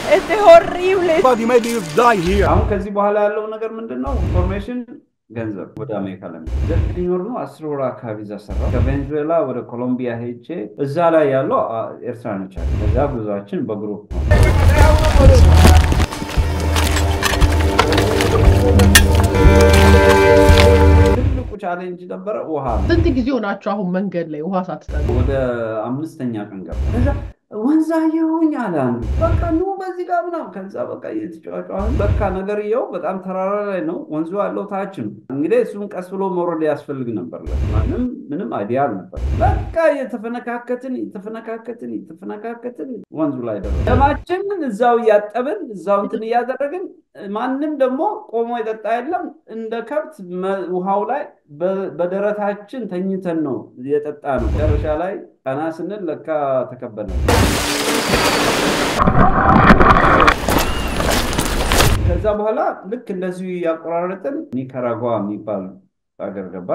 Este es horrible. Everybody maybe die here. አሁን ከዚህ በኋላ ያለው ነገር ምንድን ነው? ኢንፎርሜሽን ገንዘብ ወደ አሜሪካ ለሚ ዘጠኝ ወር ነው አስር ወር አካባቢ እዛ ሰራሁ። ከቬንዙዌላ ወደ ኮሎምቢያ ሄጄ እዛ ላይ ያለው አ- ኤርትራኖች አሉ። ከዛ ጉዟችን በግሩፕ ነው። ትልቁ ቻሌንጅ ነበረ ውሃ ነው። ስንት ጊዜ ሆናችሁ አሁን መንገድ ላይ ውሃ ሳትጠጡ? ወደ አምስተኛ ቀን ገባ። ከዛ ወንዝ አየሁኝ አለ አንዱ። በቃ ኑ በዚህ ጋር ምናምን። ከዛ በቃ እየተጫጫን በቃ ነገርየው በጣም ተራራ ላይ ነው፣ ወንዙ ያለው ታች ነው። እንግዲህ እሱን ቀስ ብሎ መውረድ ያስፈልግ ነበር። ማንም ምንም አይዲያ አልነበር። በቃ የተፈነካከትን የተፈነካከትን የተፈነካከትን ወንዙ ላይ ደረሰ። ደማችንን እዛው እያጠብን እዛው እንትን እያደረግን ማንም ደግሞ ቆሞ የጠጣ የለም። እንደ ከብት መ- ውሃው ላይ በ- በደረታችን ተኝተን ነው የጠጣ ነው። መጨረሻ ላይ ቀና ስንል ለካ ተከበለ። ከዛ በኋላ ልክ እንደዚሁ እያቆራረጥን ኒካራጓ የሚባል ሀገር ገባ።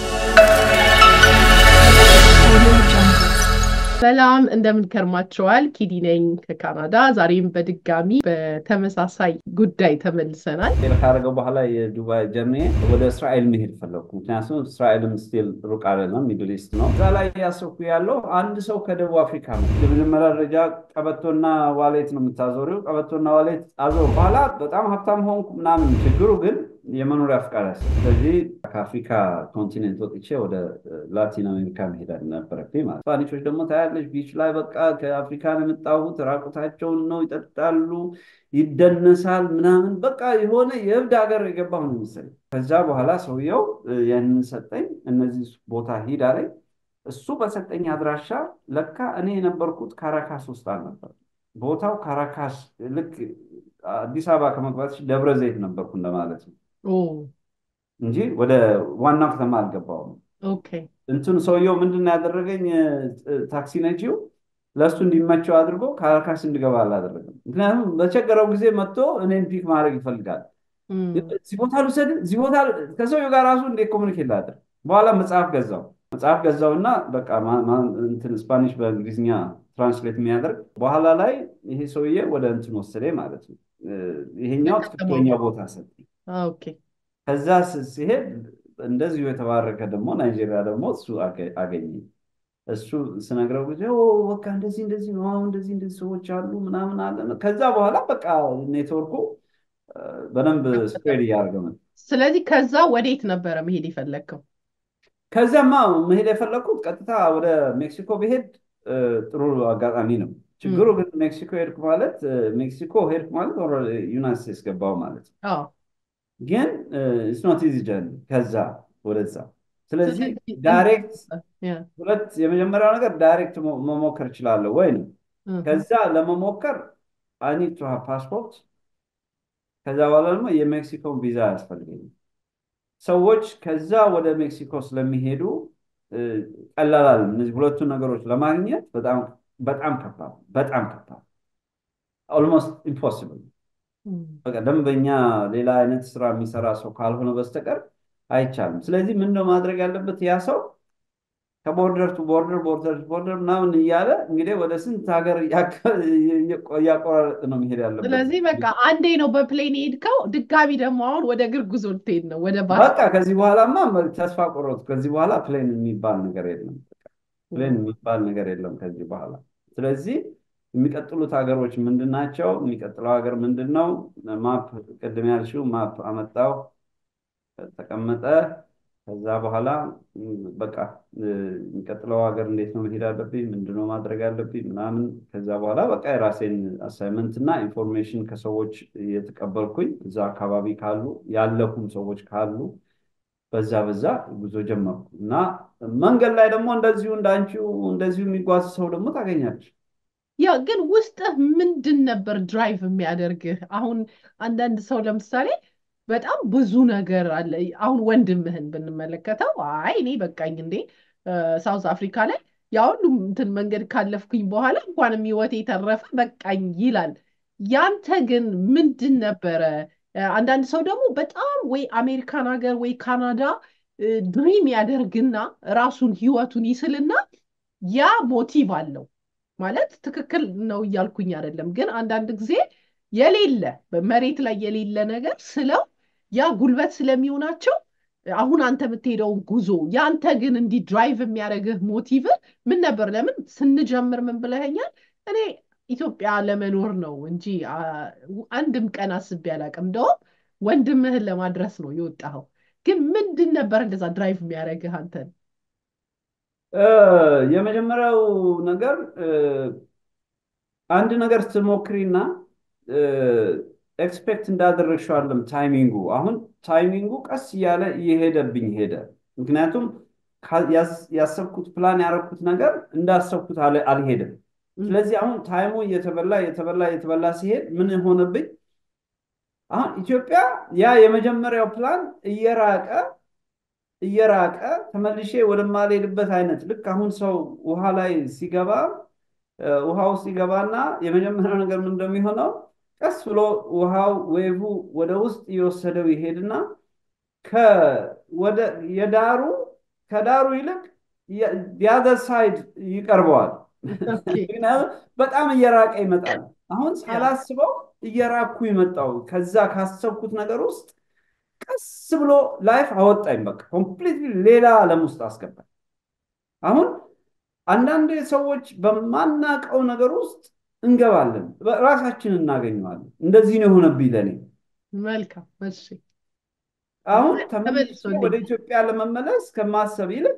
ሰላም እንደምን ከርማችኋል? ኪዲ ነኝ ከካናዳ። ዛሬም በድጋሚ በተመሳሳይ ጉዳይ ተመልሰናል። ፌል ካደረገው በኋላ የዱባይ ጀርኒ ወደ እስራኤል መሄድ ፈለግኩ። ምክንያቱም እስራኤልም ስቲል ሩቅ አይደለም፣ ሚድል ኢስት ነው። እዛ ላይ እያሰብኩ ያለው አንድ ሰው ከደቡብ አፍሪካ ነው። የመጀመሪያ ደረጃ ቀበቶና ዋሌት ነው የምታዞሪው። ቀበቶና ዋሌት አዞር በኋላ በጣም ሀብታም ሆንኩ ምናምን። ችግሩ ግን የመኖሪያ ፍቃድ ያስ ስለዚህ ከአፍሪካ ኮንቲኔንት ወጥቼ ወደ ላቲን አሜሪካ መሄድ ነበረብኝ ማለት ስፓኒሾች ደግሞ ታያለች ቢች ላይ በቃ ከአፍሪካ ነው የመጣሁት ራቁታቸውን ነው ይጠጣሉ ይደነሳል ምናምን በቃ የሆነ የእብድ ሀገር የገባሁ ነው መሰለኝ ከዛ በኋላ ሰውየው ያንን ሰጠኝ እነዚህ ቦታ ሂድ አለኝ እሱ በሰጠኝ አድራሻ ለካ እኔ የነበርኩት ካራካስ ውስጥ አልነበር ቦታው ካራካስ ልክ አዲስ አበባ ከመግባት ደብረ ዘይት ነበርኩ እንደማለት ነው ኦ እንጂ ወደ ዋናው ከተማ አልገባውም። ኦኬ እንትኑ ሰውየው ምንድን ነው ያደረገኝ? እ፣ ታክሲ ነጂው ለእሱ እንዲመቸው አድርጎ ካራካስ እንድገባ አላደረገም። ምክንያቱም በቸገረው ጊዜ መጥቶ እኔን ፒክ ማድረግ ይፈልጋል። እም፣ እዚህ ቦታ ልውሰድ፣ እዚህ ቦታ ከሰውየው ጋር ራሱ እንዴት ኮሚኒኬት ላድርግ? በኋላ መጽሐፍ ገዛው መጽሐፍ ገዛውና በቃ ማ- ማ- እንትን ስፓኒሽ በእንግሊዝኛ ትራንስሌት የሚያደርግ በኋላ ላይ ይሄ ሰውዬ ወደ እንትን ወሰደኝ ማለት ነው። እ፣ ይሄኛው ትክክለኛ ቦታ ሰጠኝ። ኦኬ ከዛ ስ- ሲሄድ እንደዚሁ የተባረከ ደግሞ ናይጄሪያ ደግሞ እሱ አገ- አገኘ። እሱ ስነግረው ጊዜ "ኦ፣ በቃ እንደዚህ እንደዚህ ነው አሁን እንደዚህ እንደዚህ ሰዎች አሉ ምናምን አለ። ከዛ በኋላ በቃ ኔትወርኩ እ፣ በደንብ ስፕሬድ እያደረገ መጣ። ስለዚህ ከዛ ወዴት ነበረ መሄድ የፈለግከው? ከዚያማ መሄድ የፈለግኩት ቀጥታ ወደ ሜክሲኮ ብሄድ እ፣ ጥሩ አጋጣሚ ነው። ችግሩ ግን ሜክሲኮ ሄድኩ ማለት እ፣ ሜክሲኮ ሄድኩ ማለት ዩናይት ስቴትስ ገባው ማለት ነው። አዎ ግን ኢትስ ኖት ኢዚ ጀርኒ ከዛ ወደዛ። ስለዚህ ስለዚህ ዳይሬክት ያ፣ ሁለት የመጀመሪያው ነገር ዳይሬክት ሞ- መሞከር እችላለሁ ወይ ነው። እም፣ ከዛ ለመሞከር አይ ኒድ ቱ ሃቭ ፓስፖርት። ከዛ በኋላ ደግሞ የሜክሲኮን ቪዛ ያስፈልገኛል። ሰዎች ከዛ ወደ ሜክሲኮ ስለሚሄዱ እ፣ ቀላል አይደለም። እነዚህ ሁለቱን ነገሮች ለማግኘት በጣም በጣም ከባድ በጣም ከባድ ኦልሞስት ኢምፖሲብል እም፣ በቃ ደንበኛ ሌላ አይነት ስራ የሚሰራ ሰው ካልሆነ በስተቀር አይቻልም። ስለዚህ ምንድነው ማድረግ ያለበት ያ ሰው ከቦርደር ቱ ቦርደር ቦርደር ቱ ቦርደር ምናምን እያለ እንግዲህ ወደ ስንት ሀገር እያከ- እያቆራረጥ ነው መሄድ ያለበት። ስለዚህ በቃ አንዴ ነው በፕሌን የሄድከው፣ ድጋሚ ደግሞ አሁን ወደ እግር ጉዞ ልትሄድ ነው ወደ ባስ በቃ ከዚህ በኋላማ ተስፋ ቆረጥኩ። ከዚህ በኋላ ፕሌን የሚባል ነገር የለም። ፕሌን የሚባል ነገር የለም ከዚህ በኋላ። ስለዚህ የሚቀጥሉት ሀገሮች ምንድን ናቸው? የሚቀጥለው ሀገር ምንድን ነው? ማፕ ቅድም ያልሽው ማፕ አመጣው ተቀመጠ። ከዛ በኋላ ም፣ በቃ እ፣ የሚቀጥለው ሀገር እንዴት ነው መሄድ አለብኝ? ምንድነው ማድረግ አለብኝ? ምናምን ከዛ በኋላ በቃ የራሴን አሳይመንት እና ኢንፎርሜሽን ከሰዎች እየተቀበልኩኝ እዛ አካባቢ ካሉ ያለፉም ሰዎች ካሉ በዛ በዛ ጉዞ ጀመርኩ እና መንገድ ላይ ደግሞ እንደዚሁ እንዳንቺው እንደዚሁ የሚጓዝ ሰው ደግሞ ታገኛለች። ያ ግን ውስጥህ ምንድን ነበር ድራይቭ የሚያደርግህ? አሁን አንዳንድ ሰው ለምሳሌ በጣም ብዙ ነገር አለ። አሁን ወንድምህን ብንመለከተው አይ እኔ በቃኝ እንዴ ሳውዝ አፍሪካ ላይ ያ ሁሉ እንትን መንገድ ካለፍኩኝ በኋላ እንኳንም ህይወቴ የተረፈ በቃኝ ይላል። ያንተ ግን ምንድን ነበረ? አንዳንድ ሰው ደግሞ በጣም ወይ አሜሪካን ሀገር ወይ ካናዳ ድሪም ያደርግና ራሱን ህይወቱን ይስልና ያ ሞቲቭ አለው ማለት ትክክል ነው እያልኩኝ አይደለም፣ ግን አንዳንድ ጊዜ የሌለ መሬት ላይ የሌለ ነገር ስለው ያ ጉልበት ስለሚሆናቸው አሁን አንተ የምትሄደውን ጉዞ የአንተ ግን እንዲህ ድራይቭ የሚያደርግህ ሞቲቭ ምን ነበር? ለምን ስንጀምር ምን ብለኸኛል? እኔ ኢትዮጵያ ለመኖር ነው እንጂ አንድም ቀን አስቤ አላውቅም። እንደውም ወንድምህን ለማድረስ ነው የወጣኸው። ግን ምንድን ነበር እንደዛ ድራይቭ የሚያደርግህ አንተን? የመጀመሪያው ነገር አንድ ነገር ስትሞክሪና ኤክስፔክት እንዳደረግሽው አይደለም ታይሚንጉ። አሁን ታይሚንጉ ቀስ እያለ እየሄደብኝ ሄደ። ምክንያቱም ያሰብኩት ፕላን ያደረኩት ነገር እንዳሰብኩት አልሄድም። ስለዚህ አሁን ታይሙ እየተበላ እየተበላ እየተበላ ሲሄድ ምን ሆነብኝ? አሁን ኢትዮጵያ ያ የመጀመሪያው ፕላን እየራቀ እየራቀ ተመልሼ ወደማልሄድበት አይነት ልክ አሁን ሰው ውሃ ላይ ሲገባ ውሃ ውስጥ ይገባና የመጀመሪያው ነገር ምን እንደሚሆነው ቀስ ብሎ ውሃው ዌቭ ወደ ውስጥ እየወሰደው ይሄድና የዳሩ ከዳሩ ይልቅ የአዘር ሳይድ ይቀርበዋል። ምክንያቱም በጣም እየራቀ ይመጣል። አሁን ሳላስበው እየራኩ ይመጣው ከዛ ካሰብኩት ነገር ውስጥ ቀስ ብሎ ላይፍ አወጣኝ። በቃ ኮምፕሊትሊ ሌላ ዓለም ውስጥ አስገባኝ። አሁን አንዳንድ ሰዎች በማናቀው ነገር ውስጥ እንገባለን፣ ራሳችን እናገኘዋለን። እንደዚህ ነው የሆነብኝ ለእኔ። መልካም እሺ። አሁን ተመልሶ ወደ ኢትዮጵያ ለመመለስ ከማሰብ ይልቅ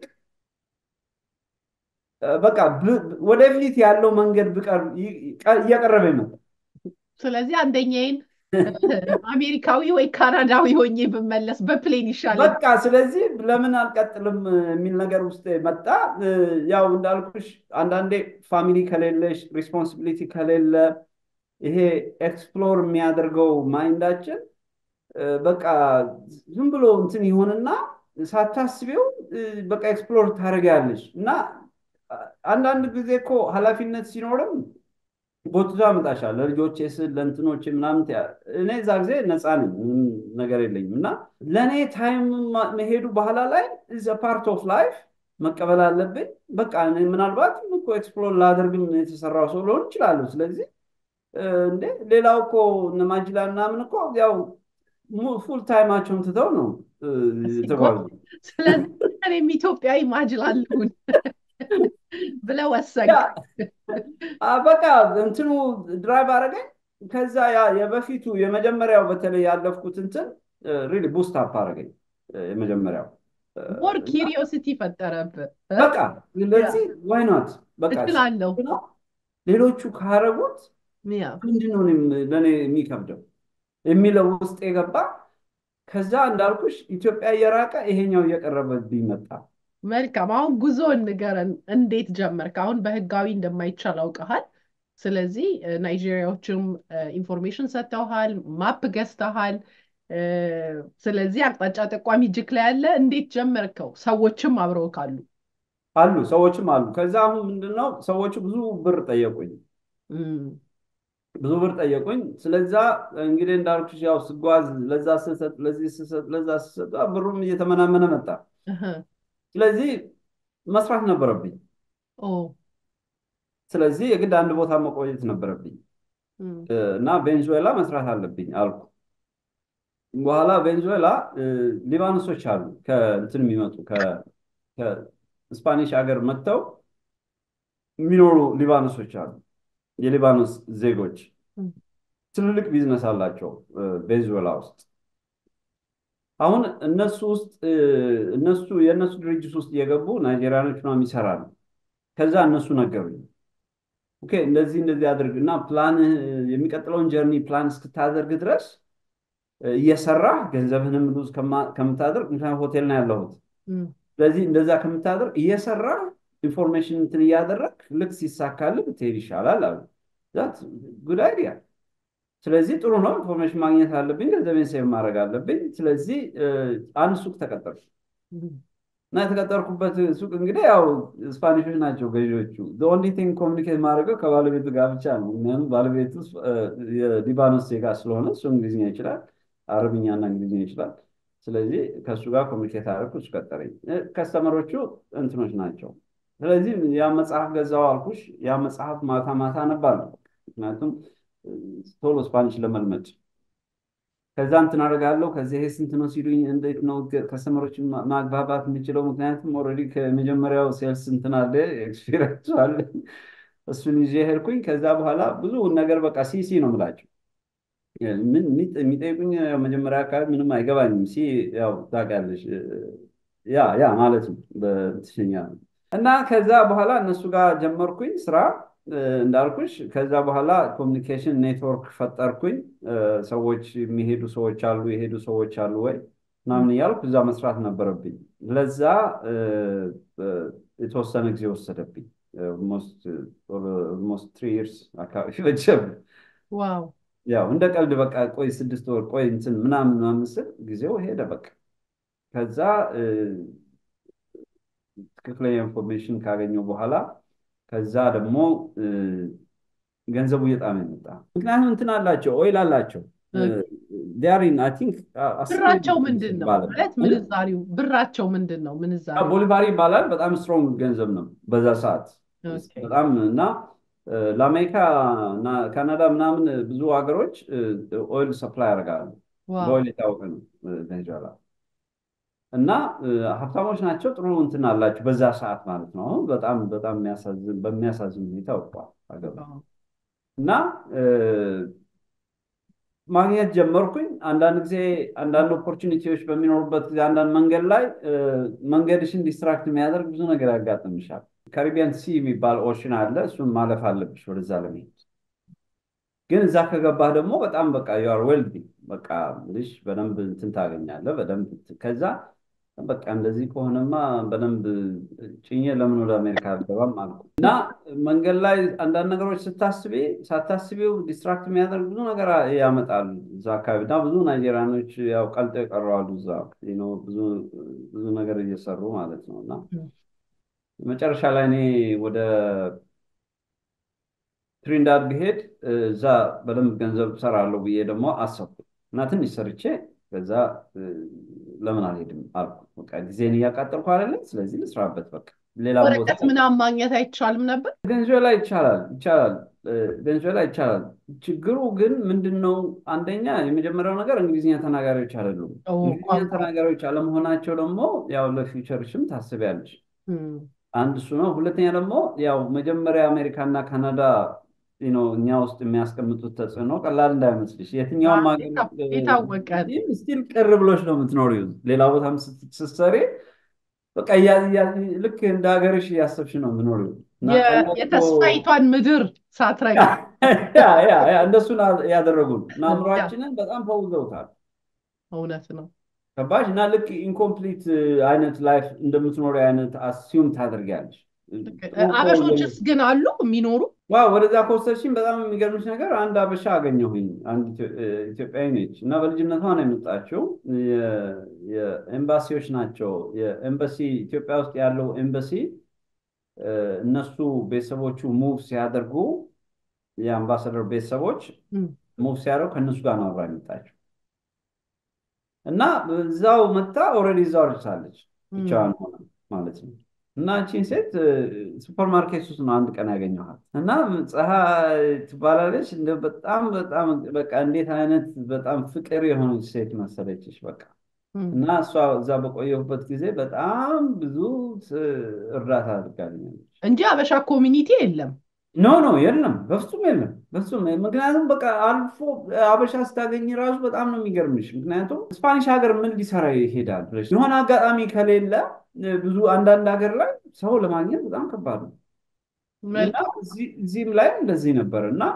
በቃ ወደፊት ያለው መንገድ እየቀረበ ይመጣል። ስለዚህ አንደኛዬን አሜሪካዊ ወይ ካናዳዊ ሆኜ ብመለስ በፕሌን ይሻላል። በቃ ስለዚህ ለምን አልቀጥልም የሚል ነገር ውስጥ መጣ። ያው እንዳልኩሽ አንዳንዴ ፋሚሊ ከሌለሽ ሪስፖንሲቢሊቲ ከሌለ ይሄ ኤክስፕሎር የሚያደርገው ማይንዳችን በቃ ዝም ብሎ እንትን ይሆንና ሳታስቢው በቃ ኤክስፕሎር ታደርጊያለሽ እና አንዳንድ ጊዜ እኮ ኃላፊነት ሲኖርም ጎትቶ ያመጣሻል። ለልጆቼ ስል ለእንትኖቼ ምናምን እኔ እዛ ጊዜ ነፃ ነኝ፣ ምንም ነገር የለኝም እና ለእኔ ታይም መሄዱ በኋላ ላይ ኢዝ ፓርት ኦፍ ላይፍ መቀበል አለብኝ። በቃ ምናልባት እኮ ኤክስፕሎር ላደርግም የተሰራው ሰው ልሆን እችላለሁ። ስለዚህ እንዴ ሌላው እኮ እነ ማጅላ ምናምን እኮ ያው ፉል ታይማቸውን ትተው ነው የተጓዙ። ስለዚህ እኔም ኢትዮጵያዊ ማጅላለሁን ብለህ ወሰንክ። በቃ እንትኑ ድራይቭ አደረገኝ። ከዛ የበፊቱ የመጀመሪያው በተለይ ያለፍኩት እንትን ሪሊ ቡስት አፕ አደረገኝ። የመጀመሪያው ሞር ኪሪዮሲቲ ፈጠረብህ። በቃ ስለዚህ ዋይ ኖት በቃ እችላለሁ። ሌሎቹ ካረጉት ምንድነው ለእኔ የሚከብደው የሚለው ውስጥ የገባ ከዛ እንዳልኩሽ ኢትዮጵያ እየራቀ ይሄኛው እየቀረበብኝ መጣ። መልካም። አሁን ጉዞ ንገረን፣ እንዴት ጀመርክ? አሁን በህጋዊ እንደማይቻል አውቀሃል። ስለዚህ ናይጄሪያዎችም ኢንፎርሜሽን ሰጥተውሃል፣ ማፕ ገዝተሃል። ስለዚህ አቅጣጫ ጠቋሚ እጅክ ላይ ያለ እንዴት ጀመርከው? ሰዎችም አብረው ካሉ አሉ ሰዎችም አሉ። ከዛ አሁን ምንድነው ሰዎቹ ብዙ ብር ጠየቁኝ፣ ብዙ ብር ጠየቁኝ። ስለዛ እንግዲህ እንዳልኩሽ ያው ስጓዝ ለዛ ስሰጥ፣ ለዚህ ስሰጥ፣ ለዛ ስሰጥ ብሩም እየተመናመነ መጣ። ስለዚህ መስራት ነበረብኝ። ስለዚህ የግድ አንድ ቦታ መቆየት ነበረብኝ እና ቬንዙዌላ መስራት አለብኝ አልኩ። በኋላ ቬንዙዌላ ሊባኖሶች አሉ ከእንትን የሚመጡ ከስፓኒሽ ሀገር መጥተው የሚኖሩ ሊባኖሶች አሉ። የሊባኖስ ዜጎች ትልልቅ ቢዝነስ አላቸው ቬንዙዌላ ውስጥ። አሁን እነሱ ውስጥ እነሱ የእነሱ ድርጅት ውስጥ እየገቡ ናይጄሪያኖች ምናምን ይሰራሉ። ከዛ እነሱ ነገሩኝ፣ ኦኬ እንደዚህ እንደዚህ አድርግ እና ፕላን የሚቀጥለውን ጀርኒ ፕላን እስክታደርግ ድረስ እየሰራህ ገንዘብህንም ሉዝ ከምታደርግ ምክንያቱም ሆቴል ነው ያለሁት። ስለዚህ እንደዛ ከምታደርግ እየሰራህ ኢንፎርሜሽን እንትን እያደረግ ልክ ሲሳካልህ ብትሄድ ይሻላል አሉ። ዛት ጉድ አይዲያ ስለዚህ ጥሩ ነው። ኢንፎርሜሽን ማግኘት አለብኝ፣ ገንዘቤን ሴቭ ማድረግ አለብኝ። ስለዚህ አንድ ሱቅ ተቀጠርኩ እና የተቀጠርኩበት ሱቅ እንግዲህ ያው ስፓኒሾች ናቸው ገዢዎቹ። ኦንሊ ቲንግ ኮሚኒኬት ማድረገው ከባለቤቱ ጋር ብቻ ነው። ምክንያቱም ባለቤቱ የሊባኖስ ዜጋ ስለሆነ እሱ እንግሊዝኛ ይችላል፣ አረብኛና እንግሊዝኛ ይችላል። ስለዚህ ከእሱ ጋር ኮሚኒኬት አደረግኩ፣ እሱ ቀጠረኝ። ከስተመሮቹ እንትኖች ናቸው ስለዚህ ያ መጽሐፍ ገዛው አልኩሽ። ያ መጽሐፍ ማታ ማታ አነባለሁ። ምክንያቱም ቶሎ ስፓኒሽ ለመልመድ ከዛ እንትን አደርጋለሁ። ከዚህ ይሄ ስንት ነው ሲሉኝ እንዴት ነው ከስተመሮች ማግባባት የምችለው? ምክንያቱም ኦልሬዲ ከመጀመሪያው ሴልስ እንትን አለ ኤክስፒሪንስ አለ። እሱን ይዤ ሄድኩኝ። ከዛ በኋላ ብዙ ነገር በቃ ሲሲ ነው የምላቸው። ምን የሚጠይቁኝ መጀመሪያ አካባቢ ምንም አይገባኝም። ሲ ያው ታውቂያለሽ፣ ያ ያ ማለት ነው በትሽኛ እና ከዛ በኋላ እነሱ ጋር ጀመርኩኝ ስራ እንዳልኩሽ ከዛ በኋላ ኮሚኒኬሽን ኔትወርክ ፈጠርኩኝ። ሰዎች የሚሄዱ ሰዎች አሉ፣ የሄዱ ሰዎች አሉ ወይ ምናምን እያልኩ እዛ መስራት ነበረብኝ። ለዛ የተወሰነ ጊዜ ወሰደብኝ። ኦልሞስት ትሪ ይርስ አካባቢ ፈጀብኝ። ዋው ያው እንደ ቀልድ በቃ ቆይ ስድስት ወር ቆይ እንትን ምናምን ምናምን ስል ጊዜው ሄደ በቃ ከዛ ትክክለኛ ኢንፎርሜሽን ካገኘው በኋላ ከዛ ደግሞ ገንዘቡ እየጣመ የመጣ ምክንያቱም እንትን አላቸው ኦይል አላቸው ዲያሪን አይ ቲንክ ብራቸው ምንድን ነው ማለት ምንዛሪው ብራቸው ምንድን ነው ምንዛሪው ቦሊቫሪ ይባላል በጣም ስትሮንግ ገንዘብ ነው በዛ ሰዓት በጣም እና ለአሜሪካ እና ካናዳ ምናምን ብዙ ሀገሮች ኦይል ሰፕላይ ያደርጋሉ በኦይል የታወቀ ነው ቬኔዙዌላ እና ሀብታሞች ናቸው። ጥሩ እንትን አላቸው በዛ ሰዓት ማለት ነው። አሁን በጣም በጣም በሚያሳዝን ሁኔታ ወድቋል ሀገሩ እና ማግኘት ጀመርኩኝ። አንዳንድ ጊዜ አንዳንድ ኦፖርቹኒቲዎች በሚኖሩበት ጊዜ አንዳንድ መንገድ ላይ መንገድሽን ዲስትራክት የሚያደርግ ብዙ ነገር ያጋጥምሻል። ካሪቢያን ሲ የሚባል ኦሽን አለ። እሱን ማለፍ አለብሽ ወደዛ ለመሄድ። ግን እዛ ከገባህ ደግሞ በጣም በቃ ዩአር ዌልዲ በቃ ልሽ በደንብ እንትን ታገኛለህ። በደንብ ከዛ በቃ እንደዚህ ከሆነማ በደንብ ጭኜ ለምን ወደ አሜሪካ አልገባም አልኩ እና መንገድ ላይ አንዳንድ ነገሮች ስታስቤ ሳታስቤው ዲስትራክት የሚያደርግ ብዙ ነገር ያመጣል እዛ አካባቢ እና ብዙ ናይጄሪያኖች ያው ቀልጠው የቀረዋሉ እዛ ብዙ ነገር እየሰሩ ማለት ነው እና መጨረሻ ላይ እኔ ወደ ትሪንዳድ ብሄድ እዛ በደንብ ገንዘብ ሰራለሁ ብዬ ደግሞ አሰብኩ እና ትንሽ ሰርቼ ከዛ ለምን አልሄድም አልኩ። በቃ ጊዜን እያቃጠልኩ አይደለም፣ ስለዚህ ልስራበት። በቃ ሌላ ወረቀት ምናምን ማግኘት አይቻልም ነበር? ቬንዙዌላ ይቻላል ይቻላል፣ ቬንዙዌላ ይቻላል። ችግሩ ግን ምንድን ነው? አንደኛ የመጀመሪያው ነገር እንግሊዝኛ ተናጋሪዎች አይደሉም። እንግሊዝኛ ተናጋሪዎች አለመሆናቸው ደግሞ ያው ለፊውቸርሽም ታስቢያለሽ። አንድ እሱ ነው። ሁለተኛ ደግሞ ያው መጀመሪያ አሜሪካና ካናዳ እኛ ውስጥ የሚያስቀምጡት ተጽዕኖ ቀላል እንዳይመስልሽ። የትኛውም የታወቀ ስቲል ቅር ብሎች ነው የምትኖሪው። ሌላ ቦታም ስትሰሪ በቃ ልክ እንደ ሀገርሽ እያሰብሽ ነው የምትኖሪው። የተስፋይቷን ምድር ሳትረግ እንደሱ ያደረጉን እና አእምሯችንን በጣም ፈውዘውታል። እውነት ነው። ገባሽ? እና ልክ ኢንኮምፕሊት አይነት ላይፍ እንደምትኖሪ አይነት አስዩም ታደርጊያለሽ። አበሾችስ ግን አሉ የሚኖሩ? ዋው ወደዛ ከወሰድሽኝ በጣም የሚገርምሽ ነገር አንድ አበሻ አገኘሁኝ። አንድ ኢትዮጵያዊ ነች እና በልጅነቷ ነው የመጣችው። የኤምባሲዎች ናቸው። የኤምባሲ ኢትዮጵያ ውስጥ ያለው ኤምባሲ እነሱ ቤተሰቦቹ ሙቭ ሲያደርጉ የአምባሳደር ቤተሰቦች ሙቭ ሲያደርጉ ከእነሱ ጋር ነው አብራ የመጣችው እና እዛው መታ ኦልሬዲ እዛው ደርሳለች ብቻዋን ሆነ ማለት ነው። እና እቺን ሴት ሱፐር ማርኬት ውስጥ ነው አንድ ቀን ያገኘኋት እና ፀሐይ ትባላለች። በጣም በጣም በቃ እንዴት አይነት በጣም ፍቅር የሆነች ሴት መሰለችሽ በቃ እና እሷ እዛ በቆየሁበት ጊዜ በጣም ብዙ እርዳታ አድርጋልኛለች እንጂ አበሻ ኮሚኒቲ የለም። ኖ ኖ የለም፣ በፍጹም የለም፣ በፍጹም ምክንያቱም በቃ አልፎ አበሻ ስታገኝ ራሱ በጣም ነው የሚገርምሽ። ምክንያቱም ስፓኒሽ ሀገር ምን ሊሰራ ይሄዳል ብለሽ የሆነ አጋጣሚ ከሌለ ብዙ አንዳንድ ሀገር ላይ ሰው ለማግኘት በጣም ከባድ ነው። እዚህም ላይ እንደዚህ ነበር እና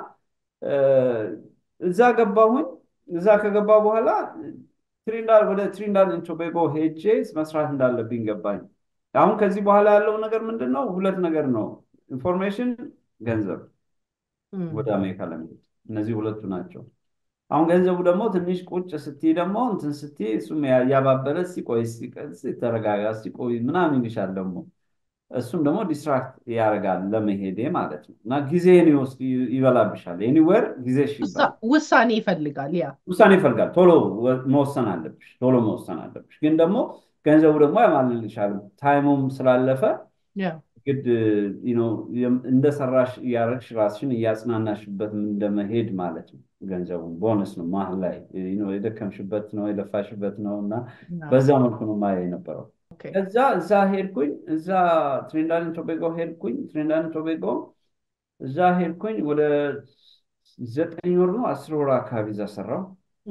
እዛ ገባሁኝ። እዛ ከገባ በኋላ ትሪንዳድ ወደ ትሪንዳድ ቶቤጎ ሄጄ መስራት እንዳለብኝ ገባኝ። አሁን ከዚህ በኋላ ያለው ነገር ምንድን ነው? ሁለት ነገር ነው፣ ኢንፎርሜሽን፣ ገንዘብ ወደ አሜሪካ ለመሄድ እነዚህ ሁለቱ ናቸው። አሁን ገንዘቡ ደግሞ ትንሽ ቁጭ ስትይ ደግሞ እንትን ስትይ እሱም ያባበለ ሲቆይ ተረጋጋ ሲቆይ ምናምን ይልሻል ደግሞ እሱም ደግሞ ዲስትራክት ያደርጋል ለመሄዴ ማለት ነው። እና ጊዜን ይወስድ ይበላብሻል። ኤኒዌር ጊዜሽ ውሳኔ ይፈልጋል። ያ ውሳኔ ይፈልጋል። ቶሎ መወሰን አለብሽ። ቶሎ መወሰን አለብሽ። ግን ደግሞ ገንዘቡ ደግሞ ያማልልሻል። ታይሙም ስላለፈ ግድ እንደሰራሽ እያደረግሽ ራስሽን እያጽናናሽበት እንደመሄድ ማለት ነው። ገንዘቡን ቦነስ ነው መሀል ላይ የደከምሽበት ነው የለፋሽበት ነው እና በዛ መልኩ ነው ማየ የነበረው። ከዛ እዛ ሄድኩኝ። እዛ ትሪንዳድን ቶቤጎ ሄድኩኝ። ትሪንዳድን ቶቤጎ እዛ ሄድኩኝ። ወደ ዘጠኝ ወር ነው አስር ወር አካባቢ እዛ ሰራው።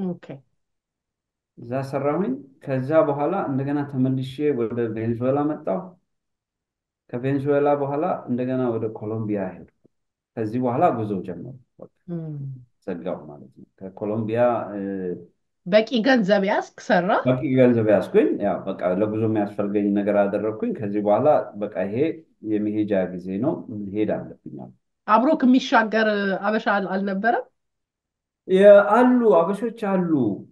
እዛ ሰራሁኝ። ከዛ በኋላ እንደገና ተመልሼ ወደ ቬንዙዌላ መጣሁ። ከቬንዙዌላ በኋላ እንደገና ወደ ኮሎምቢያ ሄድኩ። ከዚህ በኋላ ጉዞ ጀመሩ። ዘጋው ማለት ነው። ከኮሎምቢያ በቂ ገንዘብ ያስክ ሰራ። በቂ ገንዘብ ያስኩኝ። ያው በቃ ለጉዞ የሚያስፈልገኝ ነገር አደረግኩኝ። ከዚህ በኋላ በቃ ይሄ የመሄጃ ጊዜ ነው፣ መሄድ አለብኝ። አብሮክ የሚሻገር አበሻ አልነበረም? አሉ አበሾች አሉ፣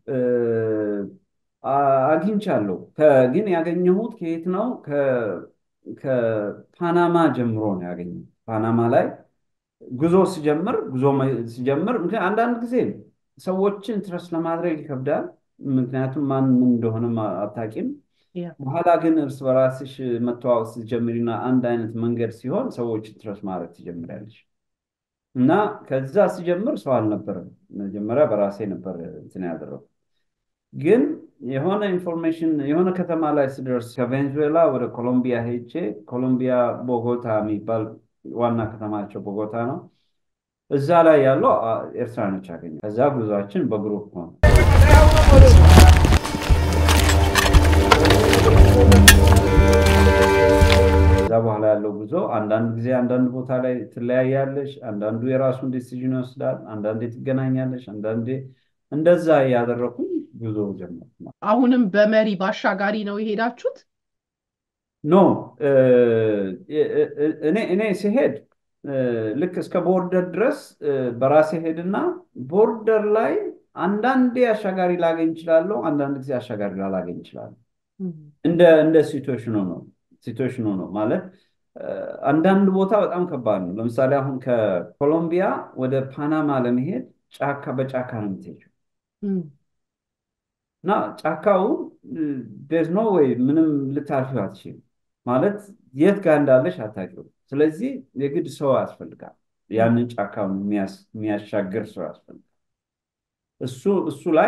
አግኝቻለሁ። ግን ያገኘሁት ከየት ነው? ከፓናማ ጀምሮ ነው ያገኘሁት። ፓናማ ላይ ጉዞ ሲጀምር ጉዞ ሲጀምር ምክንያት አንዳንድ ጊዜ ሰዎችን ትረስ ለማድረግ ይከብዳል። ምክንያቱም ማን ምን እንደሆነም አታውቂም። በኋላ ግን እርስ በራስሽ መተዋወቅ ስትጀምሪና አንድ አይነት መንገድ ሲሆን ሰዎችን ትረስ ማድረግ ትጀምሪያለሽ። እና ከዛ ሲጀምር ሰው አልነበረም። መጀመሪያ በራሴ ነበር እንትን ያደረኩት። ግን የሆነ ኢንፎርሜሽን የሆነ ከተማ ላይ ስደርስ ከቬንዙዌላ ወደ ኮሎምቢያ ሄጄ ኮሎምቢያ ቦጎታ የሚባል ዋና ከተማቸው ቦጎታ ነው። እዛ ላይ ያለው ኤርትራኖች አገኘ። ከዛ ጉዟችን በግሩፕ ሆነ። ከዛ በኋላ ያለው ጉዞ አንዳንድ ጊዜ አንዳንድ ቦታ ላይ ትለያያለሽ። አንዳንዱ የራሱን ዲሲዥን ይወስዳል። አንዳንዴ ትገናኛለሽ። አንዳንዴ እንደዛ እያደረኩኝ ጉዞ ጀመርኩ። አሁንም በመሪ በአሻጋሪ ነው የሄዳችሁት? ኖ እኔ ሲሄድ ልክ እስከ ቦርደር ድረስ በራሴ ሄድና ቦርደር ላይ አንዳንዴ አሻጋሪ ላገኝ እችላለሁ፣ አንዳንድ ጊዜ አሻጋሪ ላላገኝ እችላለሁ። እንደ እንደ ሲትዌሽኑ ነው ሲትዌሽኑ ነው ማለት አንዳንድ ቦታ በጣም ከባድ ነው። ለምሳሌ አሁን ከኮሎምቢያ ወደ ፓናማ ለመሄድ ጫካ በጫካ ነው የምትሄጂው እና ጫካው ዴዝ ኖ ወይ ምንም ልታልፊው አትችይም። ማለት የት ጋር እንዳለሽ አታውቂውም። ስለዚህ የግድ ሰው ያስፈልጋል። ያንን ጫካውን የሚያሻግር ሰው ያስፈልጋል። እሱ እሱ ላይ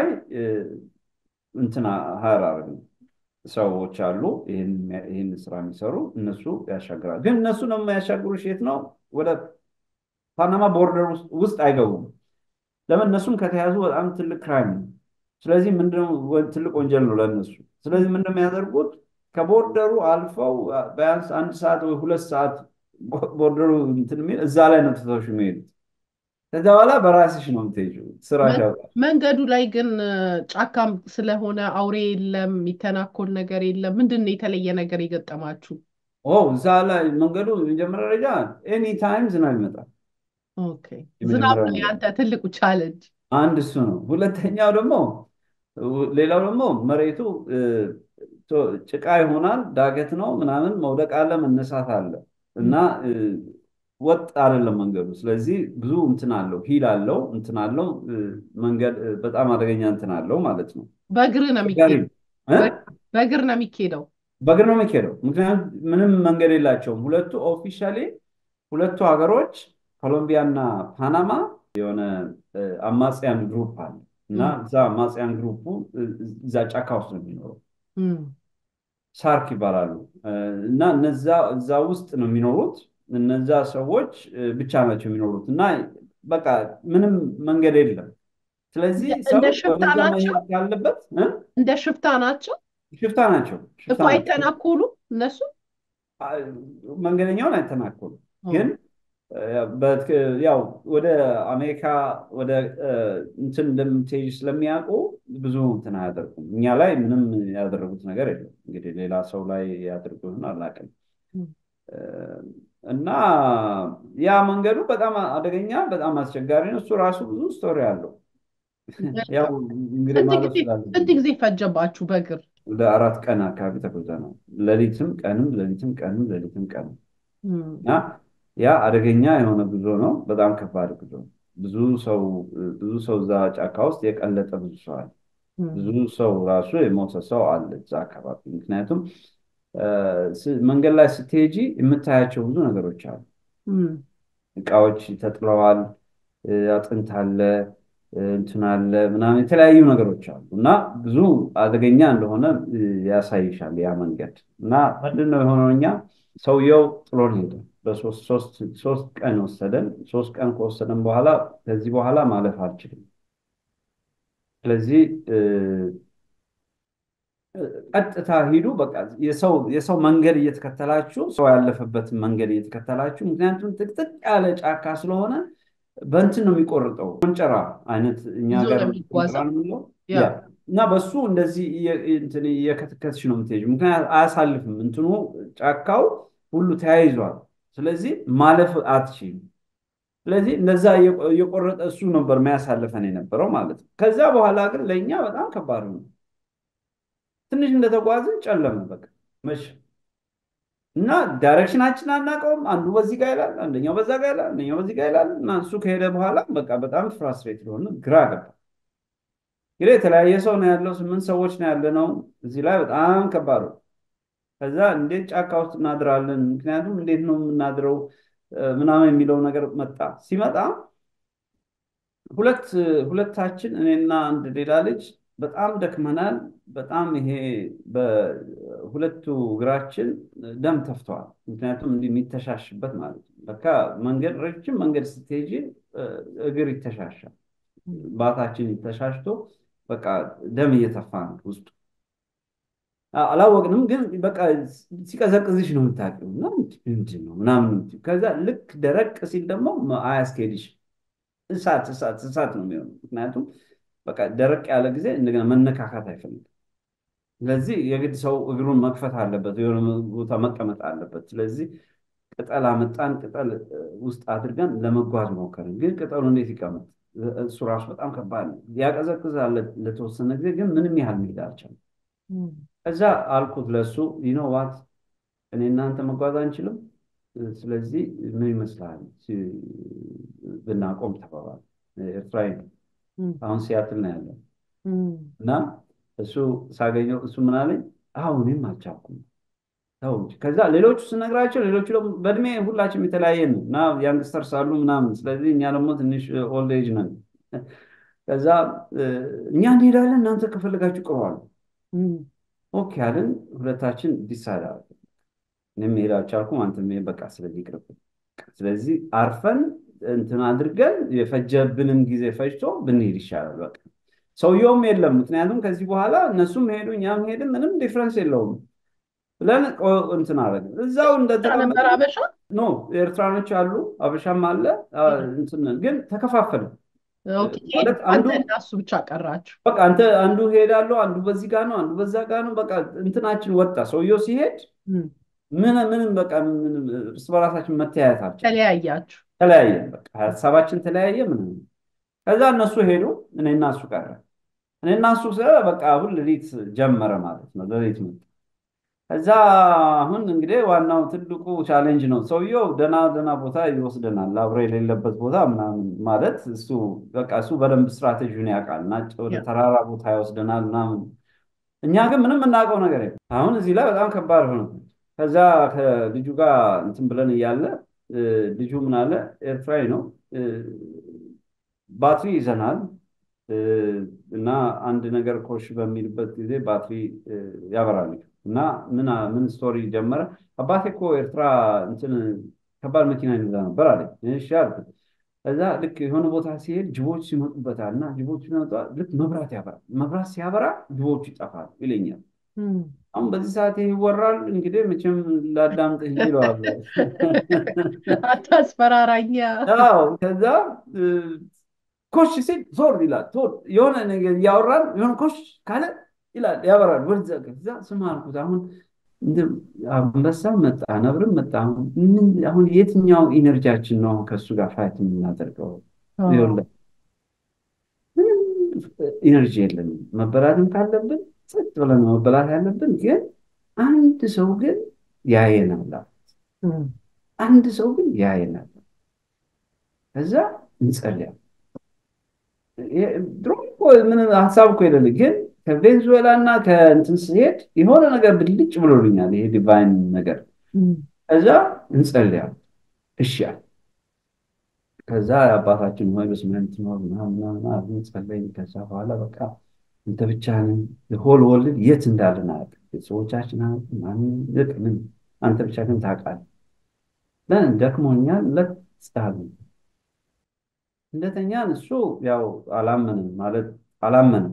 እንትና ሀራር ሰዎች አሉ ይህን ስራ የሚሰሩ እነሱ ያሻግራል። ግን እነሱ ነው የሚያሻግሩሽ የት ነው? ወደ ፓናማ ቦርደር ውስጥ አይገቡም። ለምን? እነሱም ከተያዙ በጣም ትልቅ ክራይም ነው። ስለዚህ ምንድነው ትልቅ ወንጀል ነው ለእነሱ። ስለዚህ ምንድነው የሚያደርጉት? ከቦርደሩ አልፈው ቢያንስ አንድ ሰዓት ወይ ሁለት ሰዓት ቦርደሩ እንትን የሚል እዛ ላይ ነው ትተውሽ የሚሄዱት። ከዛ በኋላ በራስሽ ነው የምትሄጂው ስራሽ ያውቃል። መንገዱ ላይ ግን ጫካም ስለሆነ አውሬ የለም፣ የሚተናኮል ነገር የለም። ምንድን ነው የተለየ ነገር የገጠማችሁ? ኦ እዛ ላይ መንገዱ የመጀመሪያ ደረጃ ኤኒ ታይም ዝናብ ይመጣል። ኦኬ ዝናብ ነው የአንተ ትልቁ ቻለንጅ። አንድ እሱ ነው። ሁለተኛው ደግሞ ሌላው ደግሞ መሬቱ ጭቃ ይሆናል፣ ዳገት ነው ምናምን፣ መውደቅ አለ፣ መነሳት አለ እና ወጥ አይደለም መንገዱ። ስለዚህ ብዙ እንትን አለው፣ ሂል አለው፣ እንትን አለው መንገድ በጣም አደገኛ እንትን አለው ማለት ነው። በእግር ነው የሚኬደው። በእግር ነው የሚኬደው። በእግር ነው የሚኬደው። ምክንያቱም ምንም መንገድ የላቸውም። ሁለቱ ኦፊሻሊ ሁለቱ ሀገሮች ኮሎምቢያ እና ፓናማ የሆነ አማጽያን ግሩፕ አለ እና እዛ አማጽያን ግሩፑ እዛ ጫካ ውስጥ ነው የሚኖረው። ሳርክ ይባላሉ እና እነዛ እዛ ውስጥ ነው የሚኖሩት። እነዛ ሰዎች ብቻ ናቸው የሚኖሩት እና በቃ ምንም መንገድ የለም። ስለዚህ ሰው ወደዛ መሄድ ካለበት እንደ ሽፍታ ናቸው። ሽፍታ ናቸው እኮ አይተናኮሉ እነሱ መንገደኛውን አይተናኮሉ ግን ያው ወደ አሜሪካ ወደ እንትን እንደምትሄጂ ስለሚያውቁ ብዙ እንትን አያደርጉም። እኛ ላይ ምንም ያደረጉት ነገር የለም። እንግዲህ ሌላ ሰው ላይ ያደርጉትን አላውቅም። እና ያ መንገዱ በጣም አደገኛ፣ በጣም አስቸጋሪ ነው። እሱ ራሱ ብዙ ስቶሪ አለው። ያው እንግዲህ ማለት ስንት ጊዜ ፈጀባችሁ በእግር? ወደ አራት ቀን አካባቢ ተጉዘናል። ሌሊትም ቀንም ሌሊትም ቀንም ሌሊትም ቀንም እና ያ አደገኛ የሆነ ጉዞ ነው። በጣም ከባድ ጉዞ ብዙ ሰው ብዙ ሰው እዛ ጫካ ውስጥ የቀለጠ ብዙ ሰው አለ። ብዙ ሰው ራሱ የሞተ ሰው አለ እዛ አካባቢ። ምክንያቱም መንገድ ላይ ስትሄጂ የምታያቸው ብዙ ነገሮች አሉ። እቃዎች ተጥለዋል፣ አጥንት አለ፣ እንትን አለ ምናምን የተለያዩ ነገሮች አሉ እና ብዙ አደገኛ እንደሆነ ያሳይሻል ያ መንገድ እና ምንድን ነው የሆነው እኛ ሰውየው ጥሎን ሄደ። በሶስት ቀን ወሰደን። ሶስት ቀን ከወሰደን በኋላ ከዚህ በኋላ ማለፍ አልችልም። ስለዚህ ቀጥታ ሂዱ፣ በቃ የሰው መንገድ እየተከተላችሁ ሰው ያለፈበትን መንገድ እየተከተላችሁ፣ ምክንያቱም ጥቅጥቅ ያለ ጫካ ስለሆነ በእንትን ነው የሚቆርጠው፣ ቆንጨራ አይነት እኛ ጋር ቆንጨራ ነው የሚለው እና በሱ እንደዚህ እየከተከትሽ ነው የምትሄጂው። ምክንያት አያሳልፍም፣ እንትኑ ጫካው ሁሉ ተያይዟል። ስለዚህ ማለፍ አትችይም። ስለዚህ እንደዛ እየቆረጠ እሱ ነበር የሚያሳልፈን የነበረው ማለት ነው። ከዛ በኋላ ግን ለእኛ በጣም ከባድ ነው። ትንሽ እንደተጓዝን ጨለመ፣ በቃ መሸ እና ዳይሬክሽናችን አናውቀውም። አንዱ በዚህ ጋር ይላል፣ አንደኛው በዛ ጋር ይላል፣ አንደኛው በዚህ ጋር ይላል እና እሱ ከሄደ በኋላ በቃ በጣም ፍራስትሬት ሆነ፣ ግራ ገባ። እንግዲህ የተለያየ ሰው ነው ያለው፣ ስምንት ሰዎች ነው ያለ ነው እዚህ ላይ በጣም ከባድ ነው። ከዛ እንዴት ጫካ ውስጥ እናድራለን? ምክንያቱም እንዴት ነው የምናድረው ምናምን የሚለው ነገር መጣ። ሲመጣ ሁለት ሁለታችን እኔና አንድ ሌላ ልጅ በጣም ደክመናል። በጣም ይሄ በሁለቱ እግራችን ደም ተፍተዋል። ምክንያቱም እንዲህ የሚተሻሽበት ማለት ነው። በቃ መንገድ ረጅም መንገድ ስትሄጂ እግር ይተሻሻል። ባታችን ተሻሽቶ በቃ ደም እየተፋ ነው ውስጡ። አላወቅንም፣ ግን በቃ ሲቀዘቅዝሽ ነው የምታውቂው እና ምንድን ነው ምናምን። ከዛ ልክ ደረቅ ሲል ደግሞ አያስኬድሽ እሳት እሳት እሳት ነው የሚሆነው። ምክንያቱም በቃ ደረቅ ያለ ጊዜ እንደገና መነካካት አይፈልግም። ስለዚህ የግድ ሰው እግሩን መክፈት አለበት፣ የሆነ ቦታ መቀመጥ አለበት። ስለዚህ ቅጠል አመጣን፣ ቅጠል ውስጥ አድርገን ለመጓዝ ሞከርን። ግን ቅጠሉ እንዴት ይቀመጥ? እሱ ራሱ በጣም ከባድ ነው። ያቀዘቅዛል ለተወሰነ ጊዜ፣ ግን ምንም ያህል መሄድ አልቻለም። ከዛ አልኩት ለሱ ይኖ ዋት እኔ እናንተ መጓዝ አንችልም። ስለዚህ ምን ይመስልሃል ብናቆም ተባባል። ኤርትራዊ ነው አሁን ሲያትል ነው ያለው እና እሱ ሳገኘው እሱ ምን አለኝ፣ አሁን እኔም አልቻልኩም ተው እንጂ። ከዛ ሌሎቹ ስነግራቸው ሌሎቹ ደግሞ በእድሜ ሁላችንም የተለያየ ነው እና ያንግስተርስ አሉ ምናምን። ስለዚህ እኛ ደግሞ ትንሽ ኦልድ ኤጅ ነን። ከዛ እኛ እንሄዳለን እናንተ ከፈለጋችሁ ቅሩ አሉ። ኦኬ አለን። ሁለታችን ዲሳይድ አደረግን። እኔም መሄድ አልቻልኩም፣ አንተ መሄድ በቃ ስለዚህ ይቅርብን። ስለዚህ አርፈን እንትን አድርገን የፈጀብንም ጊዜ ፈጅቶ ብንሄድ ይሻላል። በቃ ሰውየውም የለም፣ ምክንያቱም ከዚህ በኋላ እነሱም ሄዱ እኛም ሄድን፣ ምንም ዲፍረንስ የለውም ብለን እንትን አደረግን። እዛው እንደተቀመጠ ኖ ኤርትራኖች አሉ፣ አበሻም አለ። እንትን ግን ተከፋፈልን። እሱ ብቻ ቀራችሁ። በቃ አንተ አንዱ ሄዳለሁ፣ አንዱ በዚህ ጋር ነው፣ አንዱ በዛ ጋር ነው። በቃ እንትናችን ወጣ። ሰውየው ሲሄድ ምን ምንም በቃ እርስ በራሳችን መተያየታችን ተለያያችሁ። ተለያየን። በቃ ሀሳባችን ተለያየ። ምን ከዛ እነሱ ሄዱ፣ እኔና እሱ ቀረ። እኔና እሱ በቃ አሁን ሌሊት ጀመረ ማለት ነው። ሌሊት መጣ። ከዛ አሁን እንግዲህ ዋናው ትልቁ ቻሌንጅ ነው። ሰውየው ደና ደና ቦታ ይወስደናል፣ አብሮ የሌለበት ቦታ ምናምን ማለት እሱ በቃ እሱ በደንብ ስትራቴጂውን ያውቃል እና ወደ ተራራ ቦታ ይወስደናል ምናምን። እኛ ግን ምንም የምናውቀው ነገር የለም። አሁን እዚህ ላይ በጣም ከባድ ሆነ። ከዛ ከልጁ ጋር እንትን ብለን እያለ ልጁ ምን አለ፣ ኤርትራዊ ነው፣ ባትሪ ይዘናል እና አንድ ነገር ኮሽ በሚልበት ጊዜ ባትሪ ያበራል እና ምን ምን ስቶሪ ጀመረ። አባቴ እኮ ኤርትራ እንትን ከባድ መኪና ይነዳ ነበር አለኝ። እሺ አልኩት። ከዛ ልክ የሆነ ቦታ ሲሄድ ጅቦች ሲመጡበታል እና ጅቦች ሲመጡ ልክ መብራት ያበራል። መብራት ሲያበራ ጅቦቹ ይጠፋል ይለኛል። አሁን በዚህ ሰዓት ይህ ይወራል። እንግዲህ መቼም ላዳምጥህ ይለዋለሁ። አታስፈራራኛ። ከዛ ኮሽ ሲል ዞር ይላል። የሆነ ነገር እያወራን የሆነ ኮሽ ካለ ይላል ያበራል። ወደዛ ከዛ ስማ አልኩት። አሁን አንበሳ መጣ፣ ነብርም መጣ። አሁን የትኛው ኢነርጂያችን ነው ከእሱ ጋር ፋይት የምናደርገው? ምንም ኢነርጂ የለንም። መበላትም ካለብን ጸጥ ብለን መበላት ያለብን። ግን አንድ ሰው ግን ያየናል። አንድ ሰው ግን ያየናል። ከዛ እንጸልያለን። ድሮ ምን ሀሳብ እኮ የለን ግን ከቬንዙዌላ እና ከእንትን ስሄድ የሆነ ነገር ብልጭ ብሎልኛል። ይሄ ዲቫይን ነገር ከዛ እንጸልያል። እሺ አለ። ከዛ አባታችን ሆይ በስመ አብ ትኖር ምናምን ጸለይን። ከዛ በኋላ በቃ አንተ ብቻህን ሆል ወልድ የት እንዳለን አያውቅም። ቤተሰቦቻችን ምን አንተ ብቻ ግን ታውቃለህ። ለምን ደክሞኛል ለጻሉ እንደተኛን እሱ ያው አላመንም ማለት አላመንም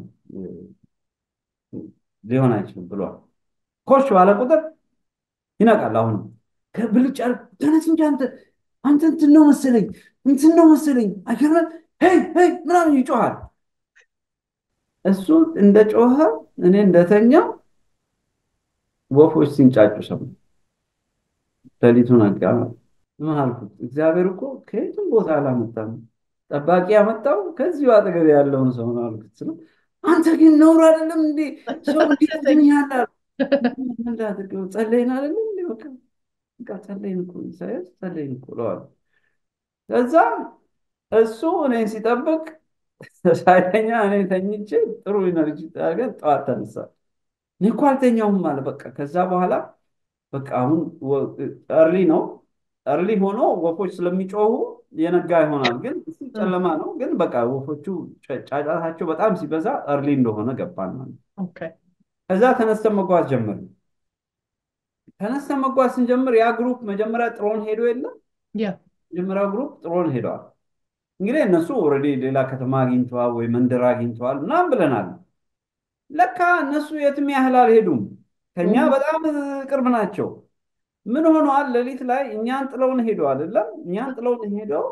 ሊሆን አይችልም ብሏል። ኮሽ ባለ ቁጥር ይነቃል። አሁንም ከብልጭ ተነስ እንጂ አንተ አንተ እንትን ነው መሰለኝ እንትን ነው መሰለኝ አይገርምም ሄይ ሄይ ምናምን ይጮሃል። እሱ እንደ ጮኸ እኔ እንደተኛው ወፎች ሲንጫጩ ሰማሁ። ሌሊቱን ነጋ። ምን አልኩት? እግዚአብሔር እኮ ከየትም ቦታ አላመጣም፣ ጠባቂ ያመጣው ከዚሁ አጠገብ ያለውን ሰው ነው አልኩት። ስለው አንተ ግን ነውር አይደለም እንዴ ሰው እንዴት ትተኛለህ? ጸለይን አይደለም እንዴ በቃ በቃ ጸለይን እኮ ኢሳያስ ጸለይን እኮ እለዋለሁ። ከዛ እሱ እኔን ሲጠብቅ ሳይተኛ እኔ ተኝቼ ጥሩ ኢነርጂ አድርገን ጠዋት ተነሳ። እኔ እኮ አልተኛውም አለ። በቃ ከዛ በኋላ በቃ አሁን እርሊ ነው እርሊ ሆኖ ወፎች ስለሚጮሁ የነጋ ይሆናል፣ ግን እሱ ጨለማ ነው። ግን በቃ ወፎቹ ጫጫታቸው በጣም ሲበዛ እርሊ እንደሆነ ገባን ማለት ነው። ከዛ ተነስተን መጓዝ ጀመርን። ተነስተን መጓዝ ስንጀምር ያ ግሩፕ መጀመሪያ ጥሮን ሄዶ የለም መጀመሪያው ግሩፕ ጥሮን ሄደዋል። እንግዲህ እነሱ ኦልሬዲ ሌላ ከተማ አግኝተዋል ወይ መንደር አግኝተዋል ምናምን ብለናል። ለካ እነሱ የትም ያህል አልሄዱም፣ ከኛ በጣም ቅርብ ናቸው። ምን ሆነዋል? ሌሊት ላይ እኛን ጥለውን ሄደው አይደለም እኛን ጥለውን ሄደው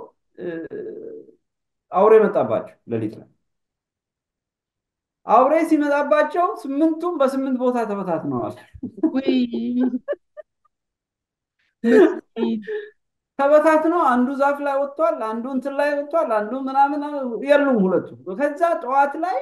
አውሬ መጣባቸው ሌሊት ላይ አውሬ ሲመጣባቸው ስምንቱም በስምንት ቦታ ተበታትነዋል። ተበታትነው አንዱ ዛፍ ላይ ወጥቷል፣ አንዱ እንትን ላይ ወጥቷል፣ አንዱ ምናምን የሉም ሁለቱ። ከዛ ጠዋት ላይ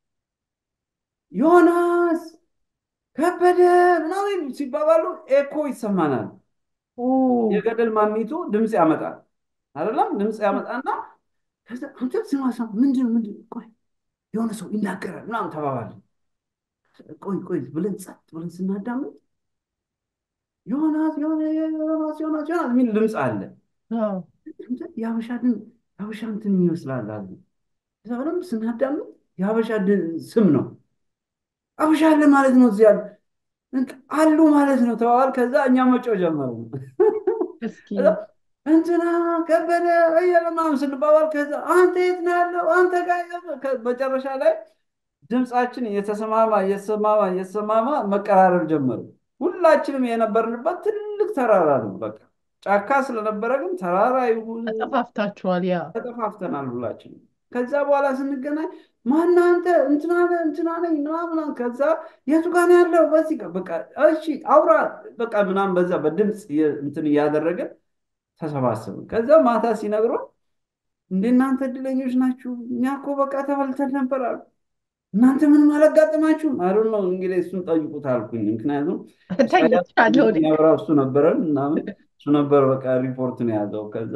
ዮናስ ከበደ ምናምን ሲባባሉ ኤኮ ይሰማናል። የገደል ማሚቱ ድምፅ ያመጣል አይደለም? ድምፅ ያመጣና አንተ ስማ ስማ፣ ምንድን ነው ምንድን ቆይ የሆነ ሰው ይናገራል ምናምን ተባባል። ቆይ ቆይ ብለን ጸጥ ብለን ስናዳምጥ ዮናስ ዮናስ ዮናስ ዮናስ የሚል ድምፅ አለ። የሀበሻ የሀበሻ እንትን ይመስላል አለ። ከዛ በደንብ ስናዳምጥ የሀበሻ ስም ነው። ሀበሻ አለ ማለት ነው እዚያ አሉ ማለት ነው ተባባል። ከዛ እኛ መጮህ ጀመሩ። እንትና ከበደ እየለማም ስንባባል ከዛ አንተ የት ነው ያለው አንተ ጋር መጨረሻ ላይ ድምፃችን እየተሰማማ እየተሰማማ እየተሰማማ መቀራረብ ጀመሩ። ሁላችንም የነበርንበት ትልቅ ተራራ ነው። በቃ ጫካ ስለነበረ ግን ተራራ ይሁን ተጠፋፍታችኋል። ያ ተጠፋፍተናል ሁላችንም። ከዛ በኋላ ስንገናኝ ማን አንተ እንትና ነህ እንትና ነኝ ምናምን ከዛ የቱ ጋር ነው ያለው በዚህ ጋር በቃ እሺ አውራ በቃ ምናምን በዛ በድምፅ እንትን እያደረገን ተሰባሰብን። ከዛ ማታ ሲነግሩን እንደ እናንተ እድለኞች ናችሁ፣ እኛ እኮ በቃ ተበልተን ነበር አሉ። እናንተ ምንም አላጋጥማችሁም? አሉ ነው እንግዲህ እሱን ጠይቁት አልኩኝ። ምክንያቱም ያብራ እሱ ነበረን ምናምን እሱ ነበር በቃ ሪፖርትን የያዘው። ከዛ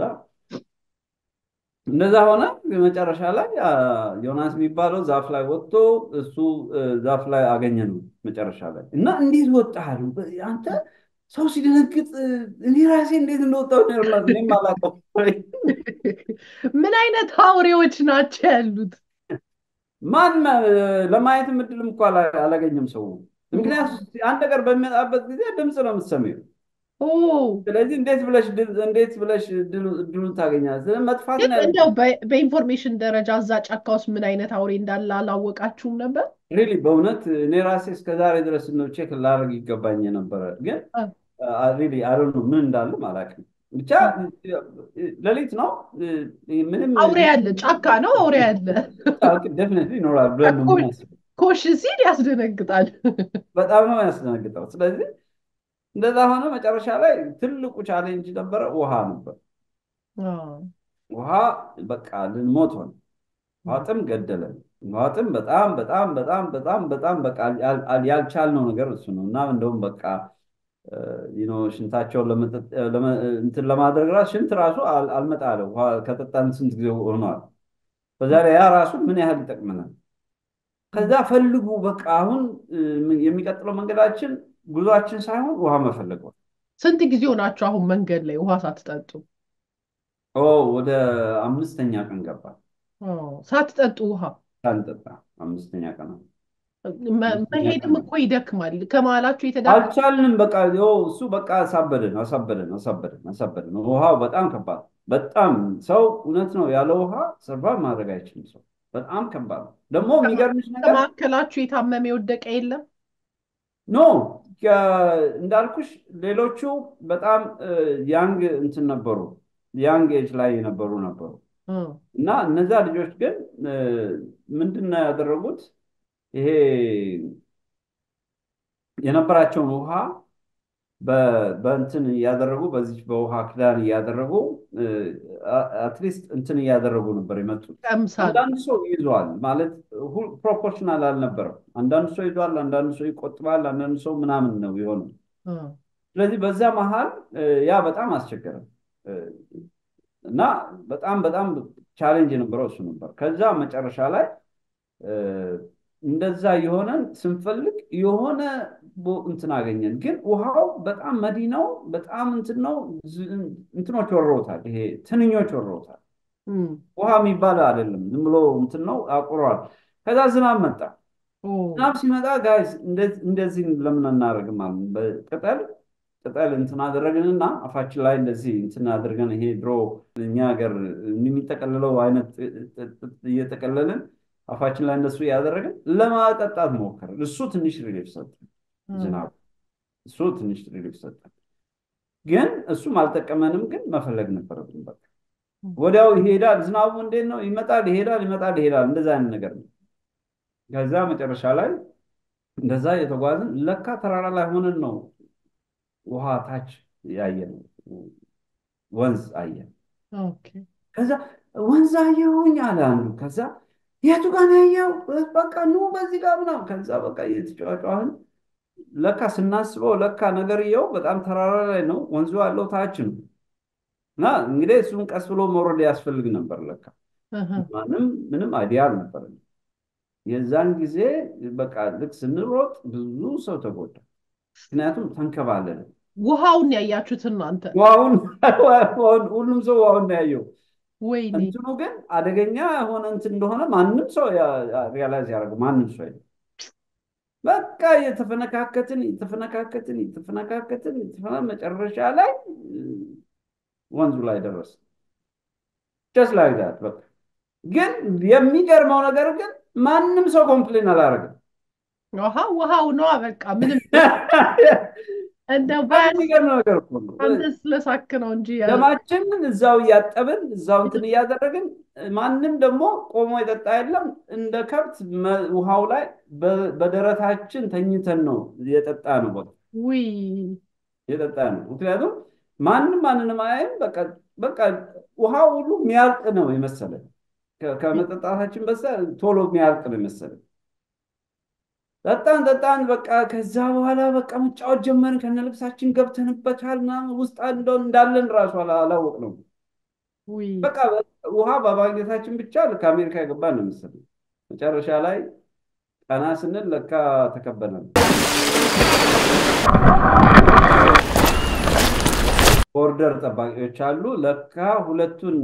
እንደዛ ሆነ። መጨረሻ ላይ ዮናስ የሚባለው ዛፍ ላይ ወጥቶ እሱ ዛፍ ላይ አገኘ ነው መጨረሻ ላይ እና እንዴት ወጣሉ አንተ ሰው ሲደነግጥ እኔ ራሴ እንዴት እንደወጣሁ እኔም አላውቅም። ምን አይነት አውሬዎች ናቸው ያሉት? ማን ለማየት እድልም እኮ አላገኘም ሰው። ምክንያቱም አንድ ነገር በሚመጣበት ጊዜ ድምፅ ነው የምትሰሚው። ስለዚህ እንዴት ብለሽ እንዴት ብለሽ እድሉን ታገኛለሽ? መጥፋት እንደው በኢንፎርሜሽን ደረጃ እዛ ጫካ ውስጥ ምን አይነት አውሬ እንዳለ አላወቃችሁም ነበር? ሪሊ በእውነት እኔ ራሴ እስከ ዛሬ ድረስ ነው ቼክ ላደርግ ይገባኝ የነበረ ግን ሪሊ አይ ነው ምን እንዳለም አላውቅም። ብቻ ሌሊት ነው ምንም አውሬ ያለ ጫካ ነው አውሬ ያለ ደፍኒትሊ ይኖራል ብለን ነው የምናስበው። ኮሽ ሲል ያስደነግጣል። በጣም ነው ያስደነግጠው። ስለዚህ እንደዛ ሆነ። መጨረሻ ላይ ትልቁ ቻሌንጅ ነበረ ውሃ ነበር። ውሃ በቃ ልንሞት ሆነ። ውሃ ጥም ገደለን። ውሃ ጥም በጣም በጣም በጣም በጣም በጣም በቃ ያልቻልነው ነገር እሱ ነው እና እንደውም በቃ ሽንታቸውን እንትን ለማድረግ ራሱ ሽንት ራሱ አልመጣ አለ። ውሃ ከጠጣን ስንት ጊዜ ሆኗል። በዛ ላይ ያ ራሱ ምን ያህል ይጠቅመናል። ከዛ ፈልጉ በቃ አሁን የሚቀጥለው መንገዳችን ጉዟችን ሳይሆን ውሃ መፈለግ ነው። ስንት ጊዜ ሆናችሁ አሁን መንገድ ላይ ውሃ ሳትጠጡ? ኦ ወደ አምስተኛ ቀን ገባል ሳትጠጡ ውሃ ሳንጠጣ አምስተኛ ቀን ነው። መሄድም እኮ ይደክማል። ከመሀላችሁ የተዳ አልቻልንም። በቃ ይኸው እሱ በቃ አሳበደን አሳበደን አሳበደን አሳበደን። ውሃው በጣም ከባድ በጣም ሰው እውነት ነው ያለ ውሃ ሰርቫይቭ ማድረግ አይችልም። ሰው በጣም ከባድ ነው። ደግሞ የሚገርምሽ ነገር ከመካከላችሁ የታመመ የወደቀ የለም? ኖ እንዳልኩሽ ሌሎቹ በጣም ያንግ እንትን ነበሩ፣ ያንግ ኤጅ ላይ የነበሩ ነበሩ እና እነዛ ልጆች ግን ምንድን ነው ያደረጉት? ይሄ የነበራቸውን ውሃ በእንትን እያደረጉ በዚህ በውሃ ክዳን እያደረጉ አትሊስት እንትን እያደረጉ ነበር የመጡት። አንዳንድ ሰው ይዟል ማለት ፕሮፖርሽናል አልነበረም። አንዳንድ ሰው ይዟል፣ አንዳንድ ሰው ይቆጥባል፣ አንዳንድ ሰው ምናምን ነው የሆነው። ስለዚህ በዛ መሀል ያ በጣም አስቸገረም እና በጣም በጣም ቻሌንጅ የነበረው እሱ ነበር። ከዛ መጨረሻ ላይ እንደዛ የሆነን ስንፈልግ የሆነ እንትን አገኘን። ግን ውሃው በጣም መዲ ነው፣ በጣም እንትን ነው። እንትኖች ወረውታል፣ ይሄ ትንኞች ወረውታል። ውሃ የሚባል አይደለም፣ ዝም ብሎ እንትን ነው፣ አቁሯል። ከዛ ዝናብ መጣ። ዝናብ ሲመጣ ጋይስ እንደዚህ ለምን አናደርግም አሉ። በቅጠል ቅጠል እንትን አደረግንና አፋችን ላይ እንደዚህ እንትን አድርገን ይሄ ድሮ እኛ ሀገር የሚጠቀልለው አይነት እየጠቀለልን አፋችን ላይ እንደሱ እያደረግን ለማጠጣት ሞከርን። እሱ ትንሽ ሪሊፍ ሰጠን፣ ዝናቡ እሱ ትንሽ ሪሊፍ ሰጠን። ግን እሱም አልጠቀመንም። ግን መፈለግ ነበረብን። በቃ ወዲያው ይሄዳል። ዝናቡ እንዴት ነው? ይመጣል፣ ይሄዳል፣ ይመጣል፣ ይሄዳል። እንደዛ አይነት ነገር ነው። ከዛ መጨረሻ ላይ እንደዛ የተጓዝን ለካ ተራራ ላይ ሆነን ነው ውሃ ታች ያየን፣ ወንዝ አየን። ከዛ ወንዝ አየሁኝ አለ አንዱ። ከዛ የቱ ጋር ነው ያየው? በቃ ኑ በዚህ ጋር ምናምን። ከዛ በቃ እየተጫዋጫዋን ለካ ስናስበው ለካ ነገርየው በጣም ተራራ ላይ ነው፣ ወንዙ ያለው ታች ነው። እና እንግዲህ እሱን ቀስ ብሎ መውረድ ያስፈልግ ነበር። ለካ ማንም ምንም አይዲያ አልነበረም። የዛን ጊዜ በቃ ልክ ስንሮጥ ብዙ ሰው ተጎዳ። ምክንያቱም ተንከባለለ። ውሃውን ያያችሁት እናንተ? ውሃውን ሁሉም ሰው ውሃውን ነው ያየው። ወይኔ እንትኑ ግን አደገኛ የሆነ እንትን እንደሆነ ማንም ሰው ሪያላይዝ ያደረገው ማንም ሰው የለም። በቃ የተፈነካከትን የተፈነካከትን የተፈነካከትን መጨረሻ ላይ ወንዙ ላይ ደረስ ጀስት ላይክ ዳት በቃ ግን የሚገርመው ነገር ግን ማንም ሰው ኮምፕሌን አላደረገም። ውሃ ውሃው ነዋ በቃ ምንም እንደው የሚገርመው ነገር እኮ ነው። አንተ ስለሳክ ነው እንጂ ደማችንን እዛው እያጠብን እዛው እንትን እያደረግን ማንም ደግሞ ቆሞ የጠጣ የለም። እንደ ከብት ውሃው ላይ በደረታችን ተኝተን ነው የጠጣ ነው በቃ ውይ የጠጣ ነው። ምክንያቱም ማንም ማንንም አያይም። በቃ በቃ ውሃው ሁሉ የሚያልቅ ነው የመሰለን ከመጠጣታችን በሳ ቶሎ የሚያልቅ ነው የመሰለን። ጠጣን ጠጣን በቃ ከዛ በኋላ በቃ መጫወት ጀመርን። ከነ ልብሳችን ገብተንበታል ምናምን ውስጥ እንደው እንዳለን ራሱ አላወቅ ነው። በቃ ውሃ በማግኘታችን ብቻ ልክ አሜሪካ የገባን ነው መሰለኝ። መጨረሻ ላይ ቀና ስንል ለካ ተከበናል። ቦርደር ጠባቂዎች አሉ። ለካ ሁለቱን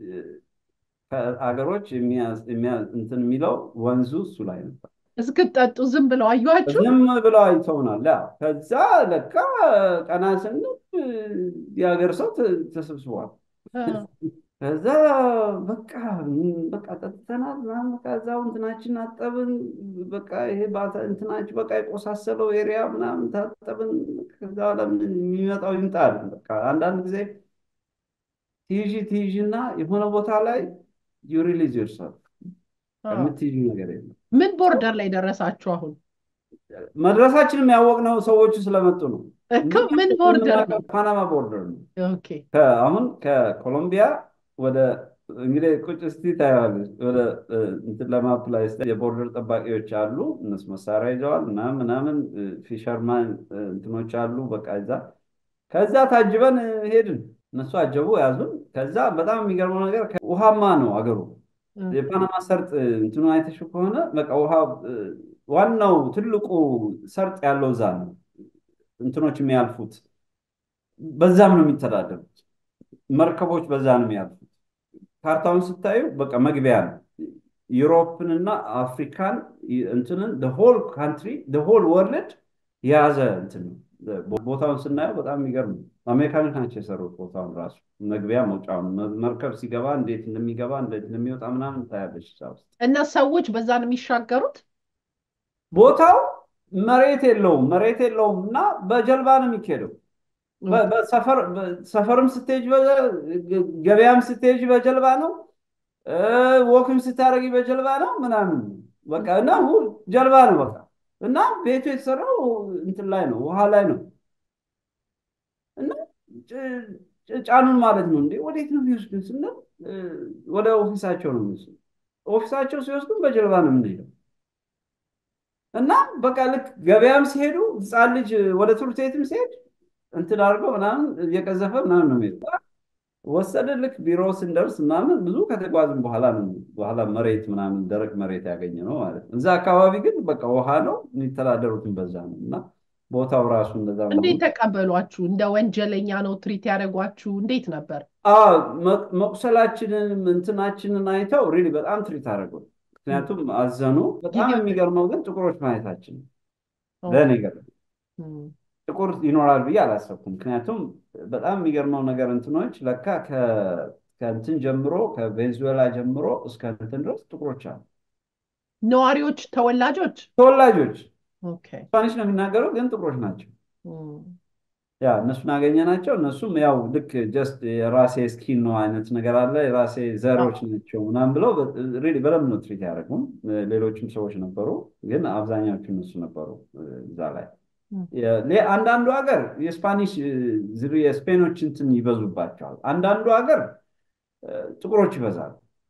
አገሮች እንትን የሚለው ወንዙ እሱ ላይ ነበር። እስክትጠጡ ዝም ብለው አዩዋችሁ? ዝም ብለው አይተውናል። ከዛ ለካ ቀና ስንል የሀገር ሰው ተሰብስቧል። ከዛ በቃ በቃ ጠጥተናል ምናምን ከዛው እንትናችን አጠብን። በቃ ይሄ እንትናችን በቃ የቆሳሰለው ኤሪያ ምናምን ታጠብን። ከዛ ለምን የሚመጣው ይምጣል። በቃ አንዳንድ ጊዜ ትይዥ ትይዥ እና የሆነ ቦታ ላይ ዩ ሪሊዝ ዮርሰልፍ የምትይዥ ነገር የለም። ምን ቦርደር ላይ ደረሳችሁ አሁን? መድረሳችንም ያወቅነው ሰዎቹ ስለመጡ ነው። እኮ ምን ቦርደር ነው? ፓናማ ቦርደር ነው። ኦኬ አሁን ከኮሎምቢያ ወደ እንግዲህ ቁጭ እስቲ ታየዋለች። ወደ እንትን ለማፕ ላይ የቦርደር ጠባቂዎች አሉ። እነሱ መሳሪያ ይዘዋል ምናምን ምናምን ፊሸርማን እንትኖች አሉ። በቃ እዛ ከዛ ታጅበን ሄድን። እነሱ አጀቡ ያዙን። ከዛ በጣም የሚገርመው ነገር ውሃማ ነው አገሩ የፓናማ ሰርጥ እንትኑ አይተሽው ከሆነ በቃ ውሃ ዋናው ትልቁ ሰርጥ ያለው እዛ ነው። እንትኖች የሚያልፉት በዛም ነው የሚተዳደሩት። መርከቦች በዛ ነው የሚያልፉት። ካርታውን ስታዩ በቃ መግቢያ ነው። ዩሮፕንና አፍሪካን እንትንን ሆል ካንትሪ ሆል ወርልድ የያዘ እንትን ነው። ቦታውን ስናየው በጣም የሚገርም ነው። አሜሪካኖች ናቸው የሰሩት ቦታውን ራሱ መግቢያ መውጫውን መርከብ ሲገባ እንዴት እንደሚገባ እንዴት እንደሚወጣ ምናምን ታያለች እዛ ውስጥ እና ሰዎች በዛ ነው የሚሻገሩት። ቦታው መሬት የለውም መሬት የለውም እና በጀልባ ነው የሚካሄደው። ሰፈርም ስትሄጅ ገበያም ስትሄጅ በጀልባ ነው። ወክም ስታደርጊ በጀልባ ነው ምናምን በቃ እና ጀልባ ነው በቃ እና ቤቱ የተሰራው እንትን ላይ ነው ውሃ ላይ ነው እና ጫኑን ማለት ነው። እንዴ ወዴት ነው የሚወስዱን ስንል ወደ ኦፊሳቸው ነው የሚወስዱ። ኦፊሳቸው ሲወስዱን በጀልባ ነው የምንሄደው እና በቃ ልክ ገበያም ሲሄዱ ህፃን ልጅ ወደ ትምህርት ቤትም ሲሄድ እንትን አድርገው ምናምን እየቀዘፈ ምናምን ነው የሚሄዱ። ወሰደ ልክ ቢሮ ስንደርስ ምናምን ብዙ ከተጓዝን በኋላ ነው በኋላ መሬት ምናምን ደረቅ መሬት ያገኘ ነው ማለት ነው። እዛ አካባቢ ግን በቃ ውሃ ነው የሚተዳደሩትን በዛ ነው እና ቦታው ራሱ እንደዛ እንዴት ተቀበሏችሁ? እንደ ወንጀለኛ ነው ትሪት ያደረጓችሁ? እንዴት ነበር? መቁሰላችንን እንትናችንን አይተው ሪሊ በጣም ትሪት አደረጉ። ምክንያቱም አዘኑ። በጣም የሚገርመው ግን ጥቁሮች ማየታችን ለእኔ ገርም ጥቁር ይኖራል ብዬ አላሰብኩም። ምክንያቱም በጣም የሚገርመው ነገር እንትኖች ለካ ከእንትን ጀምሮ ከቬንዙዌላ ጀምሮ እስከ እንትን ድረስ ጥቁሮች አሉ። ነዋሪዎች፣ ተወላጆች ተወላጆች ስፓኒሽ ነው የሚናገሩ ግን ጥቁሮች ናቸው። ያ እነሱን አገኘናቸው። እነሱም ያው ልክ ጀስት የራሴ ስኪን ነው አይነት ነገር አለ የራሴ ዘሮች ናቸው ምናምን ብለው ሪሊ በደንብ ነው ትሪት ያደረጉም። ሌሎችም ሰዎች ነበሩ፣ ግን አብዛኛዎቹ እነሱ ነበሩ እዛ ላይ አንዳንዱ ሀገር የስፓኒሽ የስፔኖች እንትን ይበዙባቸዋል። አንዳንዱ ሀገር ጥቁሮች ይበዛሉ።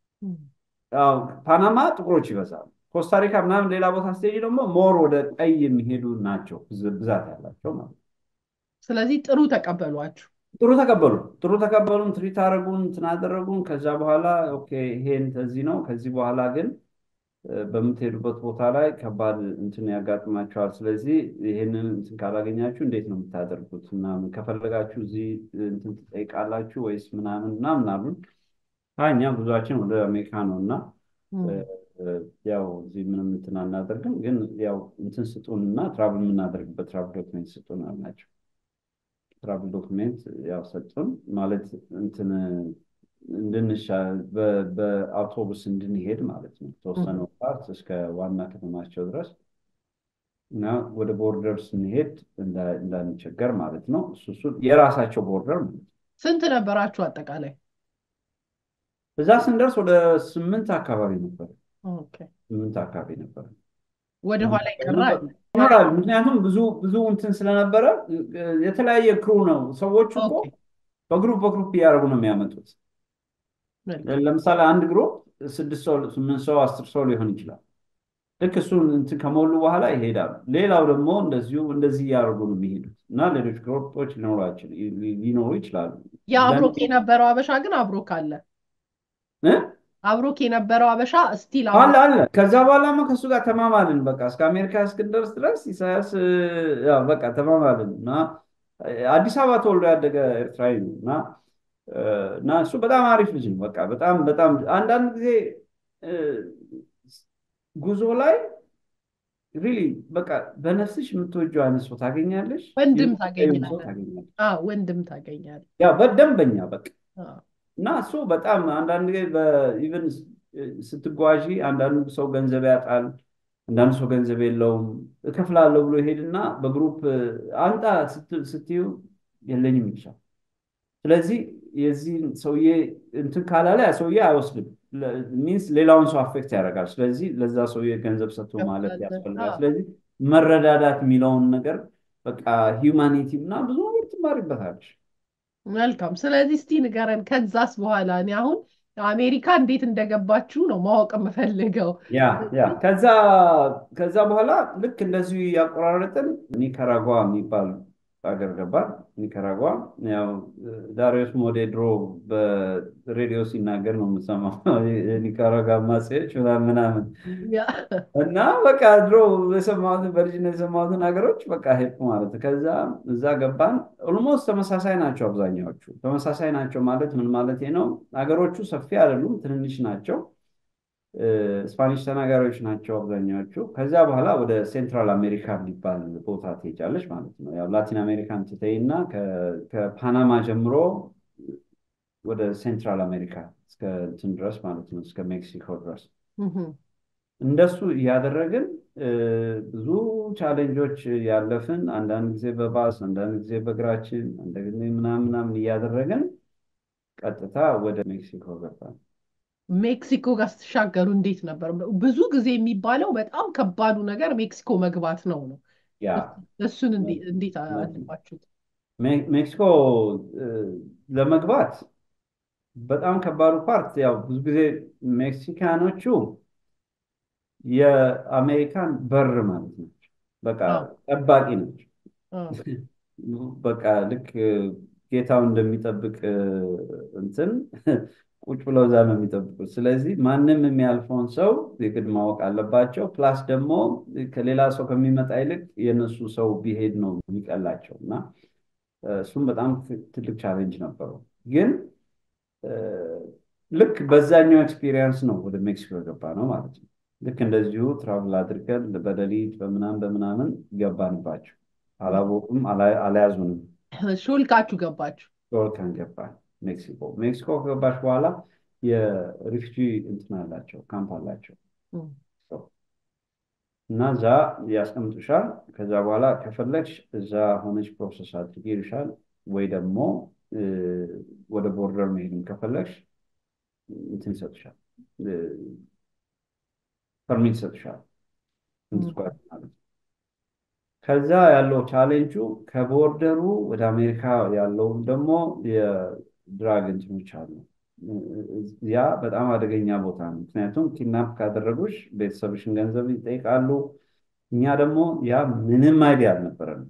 ፓናማ ጥቁሮች ይበዛሉ። ኮስታሪካ ምናምን ሌላ ቦታ ስትሄጂ ደግሞ ሞር ወደ ቀይ የሚሄዱ ናቸው ብዛት ያላቸው ማለት ስለዚህ ጥሩ ተቀበሏችሁ። ጥሩ ተቀበሉ ጥሩ ተቀበሉን፣ ትሪት አደረጉን፣ እንትን አደረጉን። ከዛ በኋላ ኦኬ ይሄን ከዚህ ነው ከዚህ በኋላ ግን በምትሄዱበት ቦታ ላይ ከባድ እንትን ያጋጥማቸዋል። ስለዚህ ይሄንን እንትን ካላገኛችሁ እንዴት ነው የምታደርጉት? ምናምን ከፈለጋችሁ እዚህ እንትን ትጠይቃላችሁ ወይስ ምናምን ምናምን አሉን። እኛ ብዙችን ወደ አሜሪካ ነው እና ያው እዚህ ምንም እንትን አናደርግም፣ ግን ያው እንትን ስጡን እና ትራቭል የምናደርግበት ትራቭል ዶክሜንት ስጡን አልናቸው። ትራቭል ዶክሜንት ያው ሰጡን ማለት እንትን እንድንሻ በአውቶቡስ እንድንሄድ ማለት ነው። ተወሰነ ፓርት እስከ ዋና ከተማቸው ድረስ እና ወደ ቦርደር ስንሄድ እንዳንቸገር ማለት ነው። እሱ እሱ የራሳቸው ቦርደር ማለት ነው። ስንት ነበራችሁ አጠቃላይ? እዛ ስንደርስ ወደ ስምንት አካባቢ ነበር። ስምንት አካባቢ ነበር። ወደ ኋላ ይቀራል ይኖራል። ምክንያቱም ብዙ ብዙ እንትን ስለነበረ የተለያየ ክሩ ነው። ሰዎቹ እኮ በግሩፕ በግሩፕ እያደረጉ ነው የሚያመጡት። ለምሳሌ አንድ ግሩፕ ስድስት ሰው፣ ስምንት ሰው፣ አስር ሰው ሊሆን ይችላል። ልክ እሱን እንትን ከሞሉ በኋላ ይሄዳሉ። ሌላው ደግሞ እንደዚሁ እንደዚህ እያደረጉ ነው የሚሄዱት እና ሌሎች ግሩፖች ሊኖሩ ይችላሉ። የአብሮክ የነበረው አበሻ ግን አብሮክ አለ አብሮክ የነበረው አበሻ ስቲል አለ አለ። ከዛ በኋላማ ከእሱ ጋር ተማማልን። በቃ እስከ አሜሪካ እስክንደርስ ድረስ ኢሳያስ በቃ ተማማልን እና አዲስ አበባ ተወልዶ ያደገ ኤርትራዊ ነው እና እና እሱ በጣም አሪፍ ልጅ ነው። በቃ በጣም በጣም አንዳንድ ጊዜ ጉዞ ላይ ሪሊ በቃ በነፍስሽ የምትወጂው አይነት ሰው ታገኛለሽ፣ ወንድም ታገኛለሽ፣ ወንድም ታገኛለሽ። ያ በደንበኛ በቃ እና እሱ በጣም አንዳንድ ጊዜ ኢቨን ስትጓዢ አንዳንዱ ሰው ገንዘብ ያጣል፣ አንዳንዱ ሰው ገንዘብ የለውም። እከፍላለሁ ብሎ ይሄድና በግሩፕ አንጣ ስትዩ የለኝም ይልሻል። ስለዚህ የዚህ ሰውዬ እንትን ካላለ ያ ሰውዬ አይወስድም። ሚንስ ሌላውን ሰው አፌክት ያደርጋል። ስለዚህ ለዛ ሰውዬ ገንዘብ ሰጥቶ ማለት ያስፈልጋል። ስለዚህ መረዳዳት የሚለውን ነገር በቃ ሂውማኒቲ እና ብዙ ነገር ትማሪበታለሽ። መልካም። ስለዚህ እስቲ ንገረን፣ ከዛስ በኋላ እኔ አሁን አሜሪካ እንዴት እንደገባችሁ ነው ማወቅ የምፈልገው። ያ ያ ከዛ ከዛ በኋላ ልክ እንደዚሁ ያቆራረጥን ኒካራጓ የሚባል ሀገር ገባን። ኒካራጓ ያው ዳሪዮስ ሞዴድሮ በሬዲዮ ሲናገር ነው የምሰማው የኒካራጓ አማጺዎች ምናምን ምናምን እና በቃ ድሮ የሰማሁትን በልጅነት የሰማሁትን ሀገሮች በቃ ሄድኩ ማለት ነው። ከዛ እዛ ገባን። ኦልሞስት ተመሳሳይ ናቸው አብዛኛዎቹ። ተመሳሳይ ናቸው ማለት ምን ማለት ነው? ሀገሮቹ ሰፊ አይደሉም፣ ትንንሽ ናቸው። ስፓኒሽ ተናጋሪዎች ናቸው አብዛኛዎቹ። ከዚያ በኋላ ወደ ሴንትራል አሜሪካ የሚባል ቦታ ትሄጃለች ማለት ነው። ያው ላቲን አሜሪካን ትተይ እና ከፓናማ ጀምሮ ወደ ሴንትራል አሜሪካ እስከ እንትን ድረስ ማለት ነው እስከ ሜክሲኮ ድረስ እንደሱ እያደረግን ብዙ ቻሌንጆች ያለፍን፣ አንዳንድ ጊዜ በባስ አንዳንድ ጊዜ በእግራችን አንዳንድ ጊዜ ምናምን ምናምን እያደረግን ቀጥታ ወደ ሜክሲኮ ገባን። ሜክሲኮ ጋር ስትሻገሩ እንዴት ነበር? ብዙ ጊዜ የሚባለው በጣም ከባዱ ነገር ሜክሲኮ መግባት ነው ነው። እሱን እንዴት አለባችሁት? ሜክሲኮ ለመግባት በጣም ከባዱ ፓርት ያው ብዙ ጊዜ ሜክሲካኖቹ የአሜሪካን በር ማለት ናቸው። በቃ ጠባቂ ናቸው። በቃ ልክ ጌታው እንደሚጠብቅ እንትን ቁጭ ብለው እዛ ነው የሚጠብቁት። ስለዚህ ማንም የሚያልፈውን ሰው የግድ ማወቅ አለባቸው። ፕላስ ደግሞ ከሌላ ሰው ከሚመጣ ይልቅ የእነሱ ሰው ቢሄድ ነው የሚቀላቸው እና እሱም በጣም ትልቅ ቻሌንጅ ነበረው። ግን ልክ በዛኛው ኤክስፒሪየንስ ነው ወደ ሜክሲኮ የገባ ነው ማለት ነው። ልክ እንደዚሁ ትራቭል አድርገን በሌሊት በምናምን በምናምን ገባንባቸው። አላወቁም፣ አልያዙንም። ሾልካችሁ ገባችሁ? ሾልከን ገባን ሜክሲኮ። ሜክሲኮ ከገባች በኋላ የሪፊጂ እንትን አላቸው ካምፕ አላቸው እና እዛ ያስቀምጡሻል። ከዛ በኋላ ከፈለግሽ እዛ ሆነች ፕሮሰስ አድርጊ ይልሻል፣ ወይ ደግሞ ወደ ቦርደር መሄድም ከፈለግሽ እንትን ይሰጡሻል፣ ፐርሚት ይሰጡሻል እንድትጓዝ ማለት ነው። ከዛ ያለው ቻሌንጁ ከቦርደሩ ወደ አሜሪካ ያለውም ደግሞ የድራግ እንትኖች አሉ። ያ በጣም አደገኛ ቦታ ነው። ምክንያቱም ኪድናፕ ካደረጉሽ ቤተሰብሽን ገንዘብ ይጠይቃሉ። እኛ ደግሞ ያ ምንም አይዲያ አልነበረንም።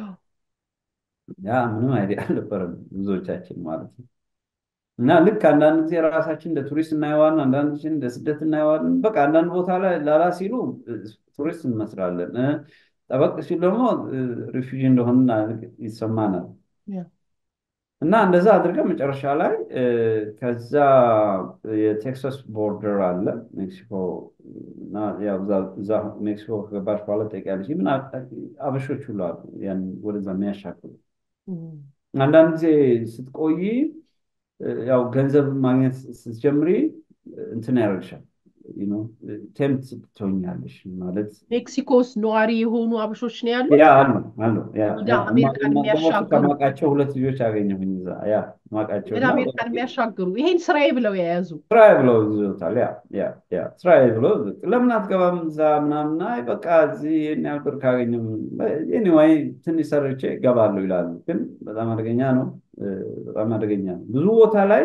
ያ ምንም አይዲያ አልነበረንም ብዙዎቻችን ማለት ነው። እና ልክ አንዳንድ ጊዜ ራሳችን እንደ ቱሪስት እናየዋለን፣ አንዳንድ ጊዜ እንደ ስደት እናየዋለን። በቃ አንዳንድ ቦታ ላይ ላላ ሲሉ ቱሪስት እንመስላለን። ጠበቅ ሲሉ ደግሞ ሪፊጂ እንደሆን ይሰማናል። እና እንደዛ አድርገን መጨረሻ ላይ ከዛ የቴክሳስ ቦርደር አለ ሜክሲኮ እና እዛ ሜክሲኮ ከገባች በኋላ ትጠይቂያለሽ። ምን አበሾች ሁሉ አሉ ያን ወደዛ የሚያሻክሉ። አንዳንድ ጊዜ ስትቆይ ያው ገንዘብ ማግኘት ስትጀምሪ እንትን ያደርግሻል ቴምት ትሆኛለሽ ማለት ሜክሲኮ ውስጥ ነዋሪ የሆኑ አበሾች ነው ያሉት። ያ አሉ አሉ ወደ አሜሪካን የሚያሻግሩ ከማውቃቸው ሁለት ልጆች አገኘሁኝ እዛ ያ ማውቃቸው ወደ አሜሪካን የሚያሻግሩ ይሄን ስራዬ ብለው የያዙ ስራዬ ብለው ይዞታል። ያ ያ ያ ስራዬ ብለው ለምን አትገባም እዛ ምናምን፣ አይ በቃ እዚህ ይሄን ያህል ብር ካገኘም ኤኒዌይ ትንሽ ሰርቼ እገባለሁ ይላሉ። ግን በጣም አደገኛ ነው። በጣም አደገኛ ነው። ብዙ ቦታ ላይ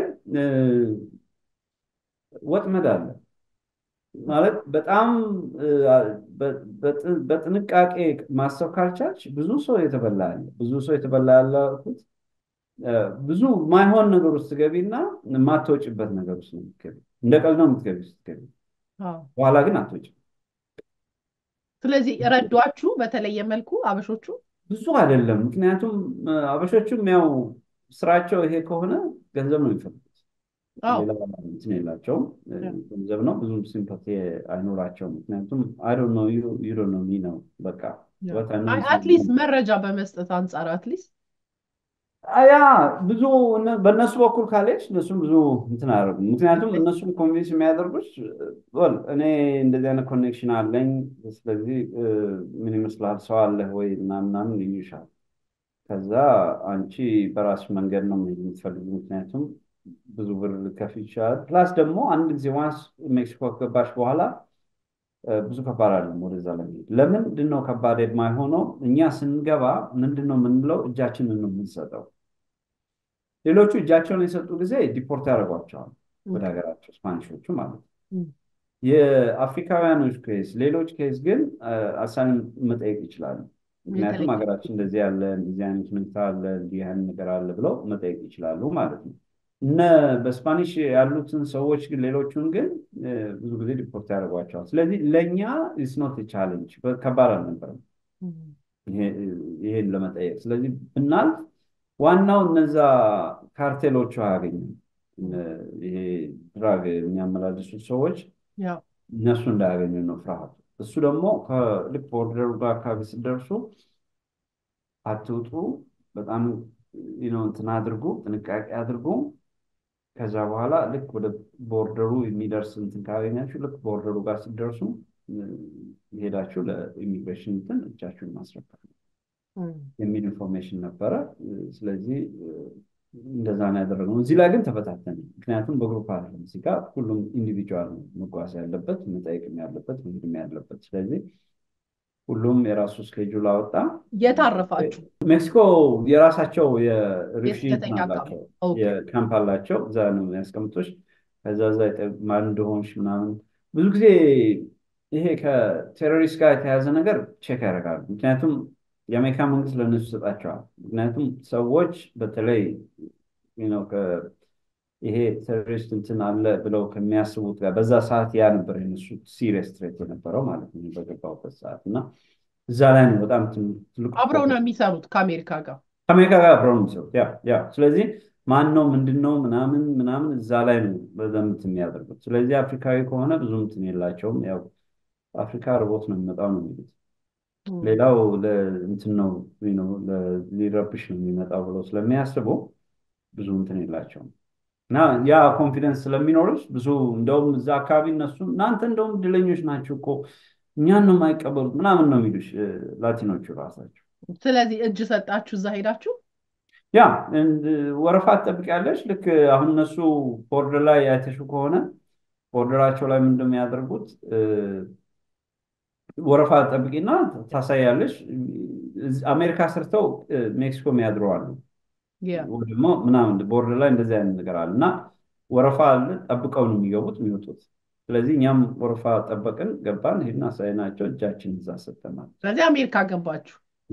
ወጥመድ አለ። ማለት በጣም በጥንቃቄ ማሰብ ካልቻልሽ ብዙ ሰው የተበላ ያለ ብዙ ሰው የተበላ ያለሁት ብዙ ማይሆን ነገር ውስጥ ትገቢና የማትወጭበት ነገር ውስጥ ነው የምትገቢ። እንደ ቀልድ ነው የምትገቢ ስትገቢ፣ በኋላ ግን አትወጭም። ስለዚህ ረዷችሁ በተለየ መልኩ አበሾቹ ብዙ አይደለም። ምክንያቱም አበሾቹም ያው ስራቸው ይሄ ከሆነ ገንዘብ ነው የሚፈልጉት። ሌላ እንትን የላቸውም። ገንዘብ ነው። ብዙም ሲምፓቲ አይኖራቸውም። ምክንያቱም አይ ዶንት ኖ ዩ ዩ ዶንት ኖ ሚ ነው በቃ አትሊስት መረጃ በመስጠት አንጻር አትሊስት ያ ብዙ በእነሱ በኩል ካለች እነሱም ብዙ እንትን አያደርጉም። ምክንያቱም እነሱም ኮንቪንስ የሚያደርጉች ወል እኔ እንደዚህ አይነት ኮኔክሽን አለኝ፣ ስለዚህ ምን ይመስላል ሰው አለህ ወይ ምናምናምን ይሉሻል። ከዛ አንቺ በራስሽ መንገድ ነው መሄድ የምትፈልጊ ምክንያቱም ብዙ ብር ልከፍ ይችላል። ፕላስ ደግሞ አንድ ጊዜ ዋንስ ሜክሲኮ ከገባሽ በኋላ ብዙ ከባድ አይደለም ወደዛ ለመሄድ። ለምንድን ነው ከባድ የማይሆነው? እኛ ስንገባ ምንድን ነው የምንለው? እጃችንን ነው የምንሰጠው። ሌሎቹ እጃቸውን የሰጡ ጊዜ ዲፖርት ያደርጓቸዋል ወደ ሀገራቸው፣ ስፓኒሾቹ ማለት ነው። የአፍሪካውያኖች ኬስ፣ ሌሎች ኬስ ግን አሳይለም መጠየቅ ይችላሉ። ምክንያቱም ሀገራችን እንደዚህ ያለ እንደዚህ አይነት ሁኔታ አለ እንዲህ አይነት ነገር አለ ብለው መጠየቅ ይችላሉ ማለት ነው። እነ በስፓኒሽ ያሉትን ሰዎች ግን ሌሎቹን ግን ብዙ ጊዜ ሪፖርት ያደርጓቸዋል። ስለዚህ ለእኛ ኢትስ ኖት ቻሌንጅ ከባድ አልነበረም ይሄን ለመጠየቅ። ስለዚህ ብናልፍ ዋናው እነዛ ካርቴሎቹ አያገኙም። ይሄ ድራግ የሚያመላልሱት ሰዎች እነሱ እንዳያገኙ ነው ፍርሃቱ። እሱ ደግሞ ከልክ ቦርደሩ ጋር አካባቢ ስደርሱ አትውጡ፣ በጣም እንትን አድርጉ፣ ጥንቃቄ አድርጉ። ከዛ በኋላ ልክ ወደ ቦርደሩ የሚደርስ እንትን ካገኛችሁ ልክ ቦርደሩ ጋር ስደርሱ ሄዳችሁ ለኢሚግሬሽን እንትን እጃችሁን ማስረከብ የሚል ኢንፎርሜሽን ነበረ። ስለዚህ እንደዛ ነው ያደረግነው። እዚህ ላይ ግን ተበታተነ። ምክንያቱም በግሩፕ አይደለም። እዚህ ጋር ሁሉም ኢንዲቪጁዋል ነው መጓዝ ያለበት መጠየቅም ያለበት መሄድም ያለበት። ስለዚህ ሁሉም የራሱ ስኬጁል አወጣ። የት አረፋችሁ? ሜክሲኮ የራሳቸው የሪፍዩጂ አላቸው፣ የካምፕ አላቸው። እዛ ነው የሚያስቀምጡሽ። ከዛ ዛ ማን እንደሆንሽ ምናምን ብዙ ጊዜ ይሄ ከቴሮሪስት ጋር የተያዘ ነገር ቼክ ያደርጋሉ። ምክንያቱም የአሜሪካ መንግስት ለእነሱ ይሰጣቸዋል። ምክንያቱም ሰዎች በተለይ ይሄ ቴሮሪስት እንትን አለ ብለው ከሚያስቡት ጋር በዛ ሰዓት ያ ነበር የነሱ ሲሪየስ ትሬት የነበረው ማለት ነው በገባሁበት ሰዓት እና እዛ ላይ ነው በጣም ትልቁ አብረው ነው የሚሰሩት ከአሜሪካ ጋር ከአሜሪካ ጋር አብረው ነው የሚሰሩት። ያ ያ ስለዚህ ማን ነው ምንድን ነው ምናምን ምናምን እዛ ላይ ነው በደንብ የሚያደርጉት። ስለዚህ አፍሪካዊ ከሆነ ብዙ እንትን የላቸውም። ያው አፍሪካ ርቦት ነው የሚመጣው ነው የሚሉት። ሌላው እንትን ነው ሊረብሽ ነው የሚመጣው ብለው ስለሚያስቡ ብዙ እንትን የላቸውም። እና ያ ኮንፊደንስ ስለሚኖርሽ ብዙ እንደውም እዛ አካባቢ እነሱ እናንተ እንደውም እድለኞች ናቸው እኮ እኛን ነው የማይቀበሉት ምናምን ነው የሚሉሽ ላቲኖቹ ራሳቸው። ስለዚህ እጅ ሰጣችሁ እዛ ሄዳችሁ? ያ ወረፋ ትጠብቂያለሽ። ልክ አሁን እነሱ ቦርደር ላይ ያይተሹ ከሆነ ቦርደራቸው ላይ ምንድን ነው የሚያደርጉት? ወረፋ ጠብቂና ታሳያለሽ። አሜሪካ ሰርተው ሜክሲኮ የሚያድሩ አሉ ደግሞ ምናምን ቦርደር ላይ እንደዚህ አይነት ነገር አለ እና ወረፋ አለ። ጠብቀው ነው የሚገቡት የሚወጡት። ስለዚህ እኛም ወረፋ ጠበቅን፣ ገባን፣ ሄድን፣ አሳይናቸው፣ እጃችን እዛ ሰጠናል። ስለዚህ አሜሪካ ገባችሁ።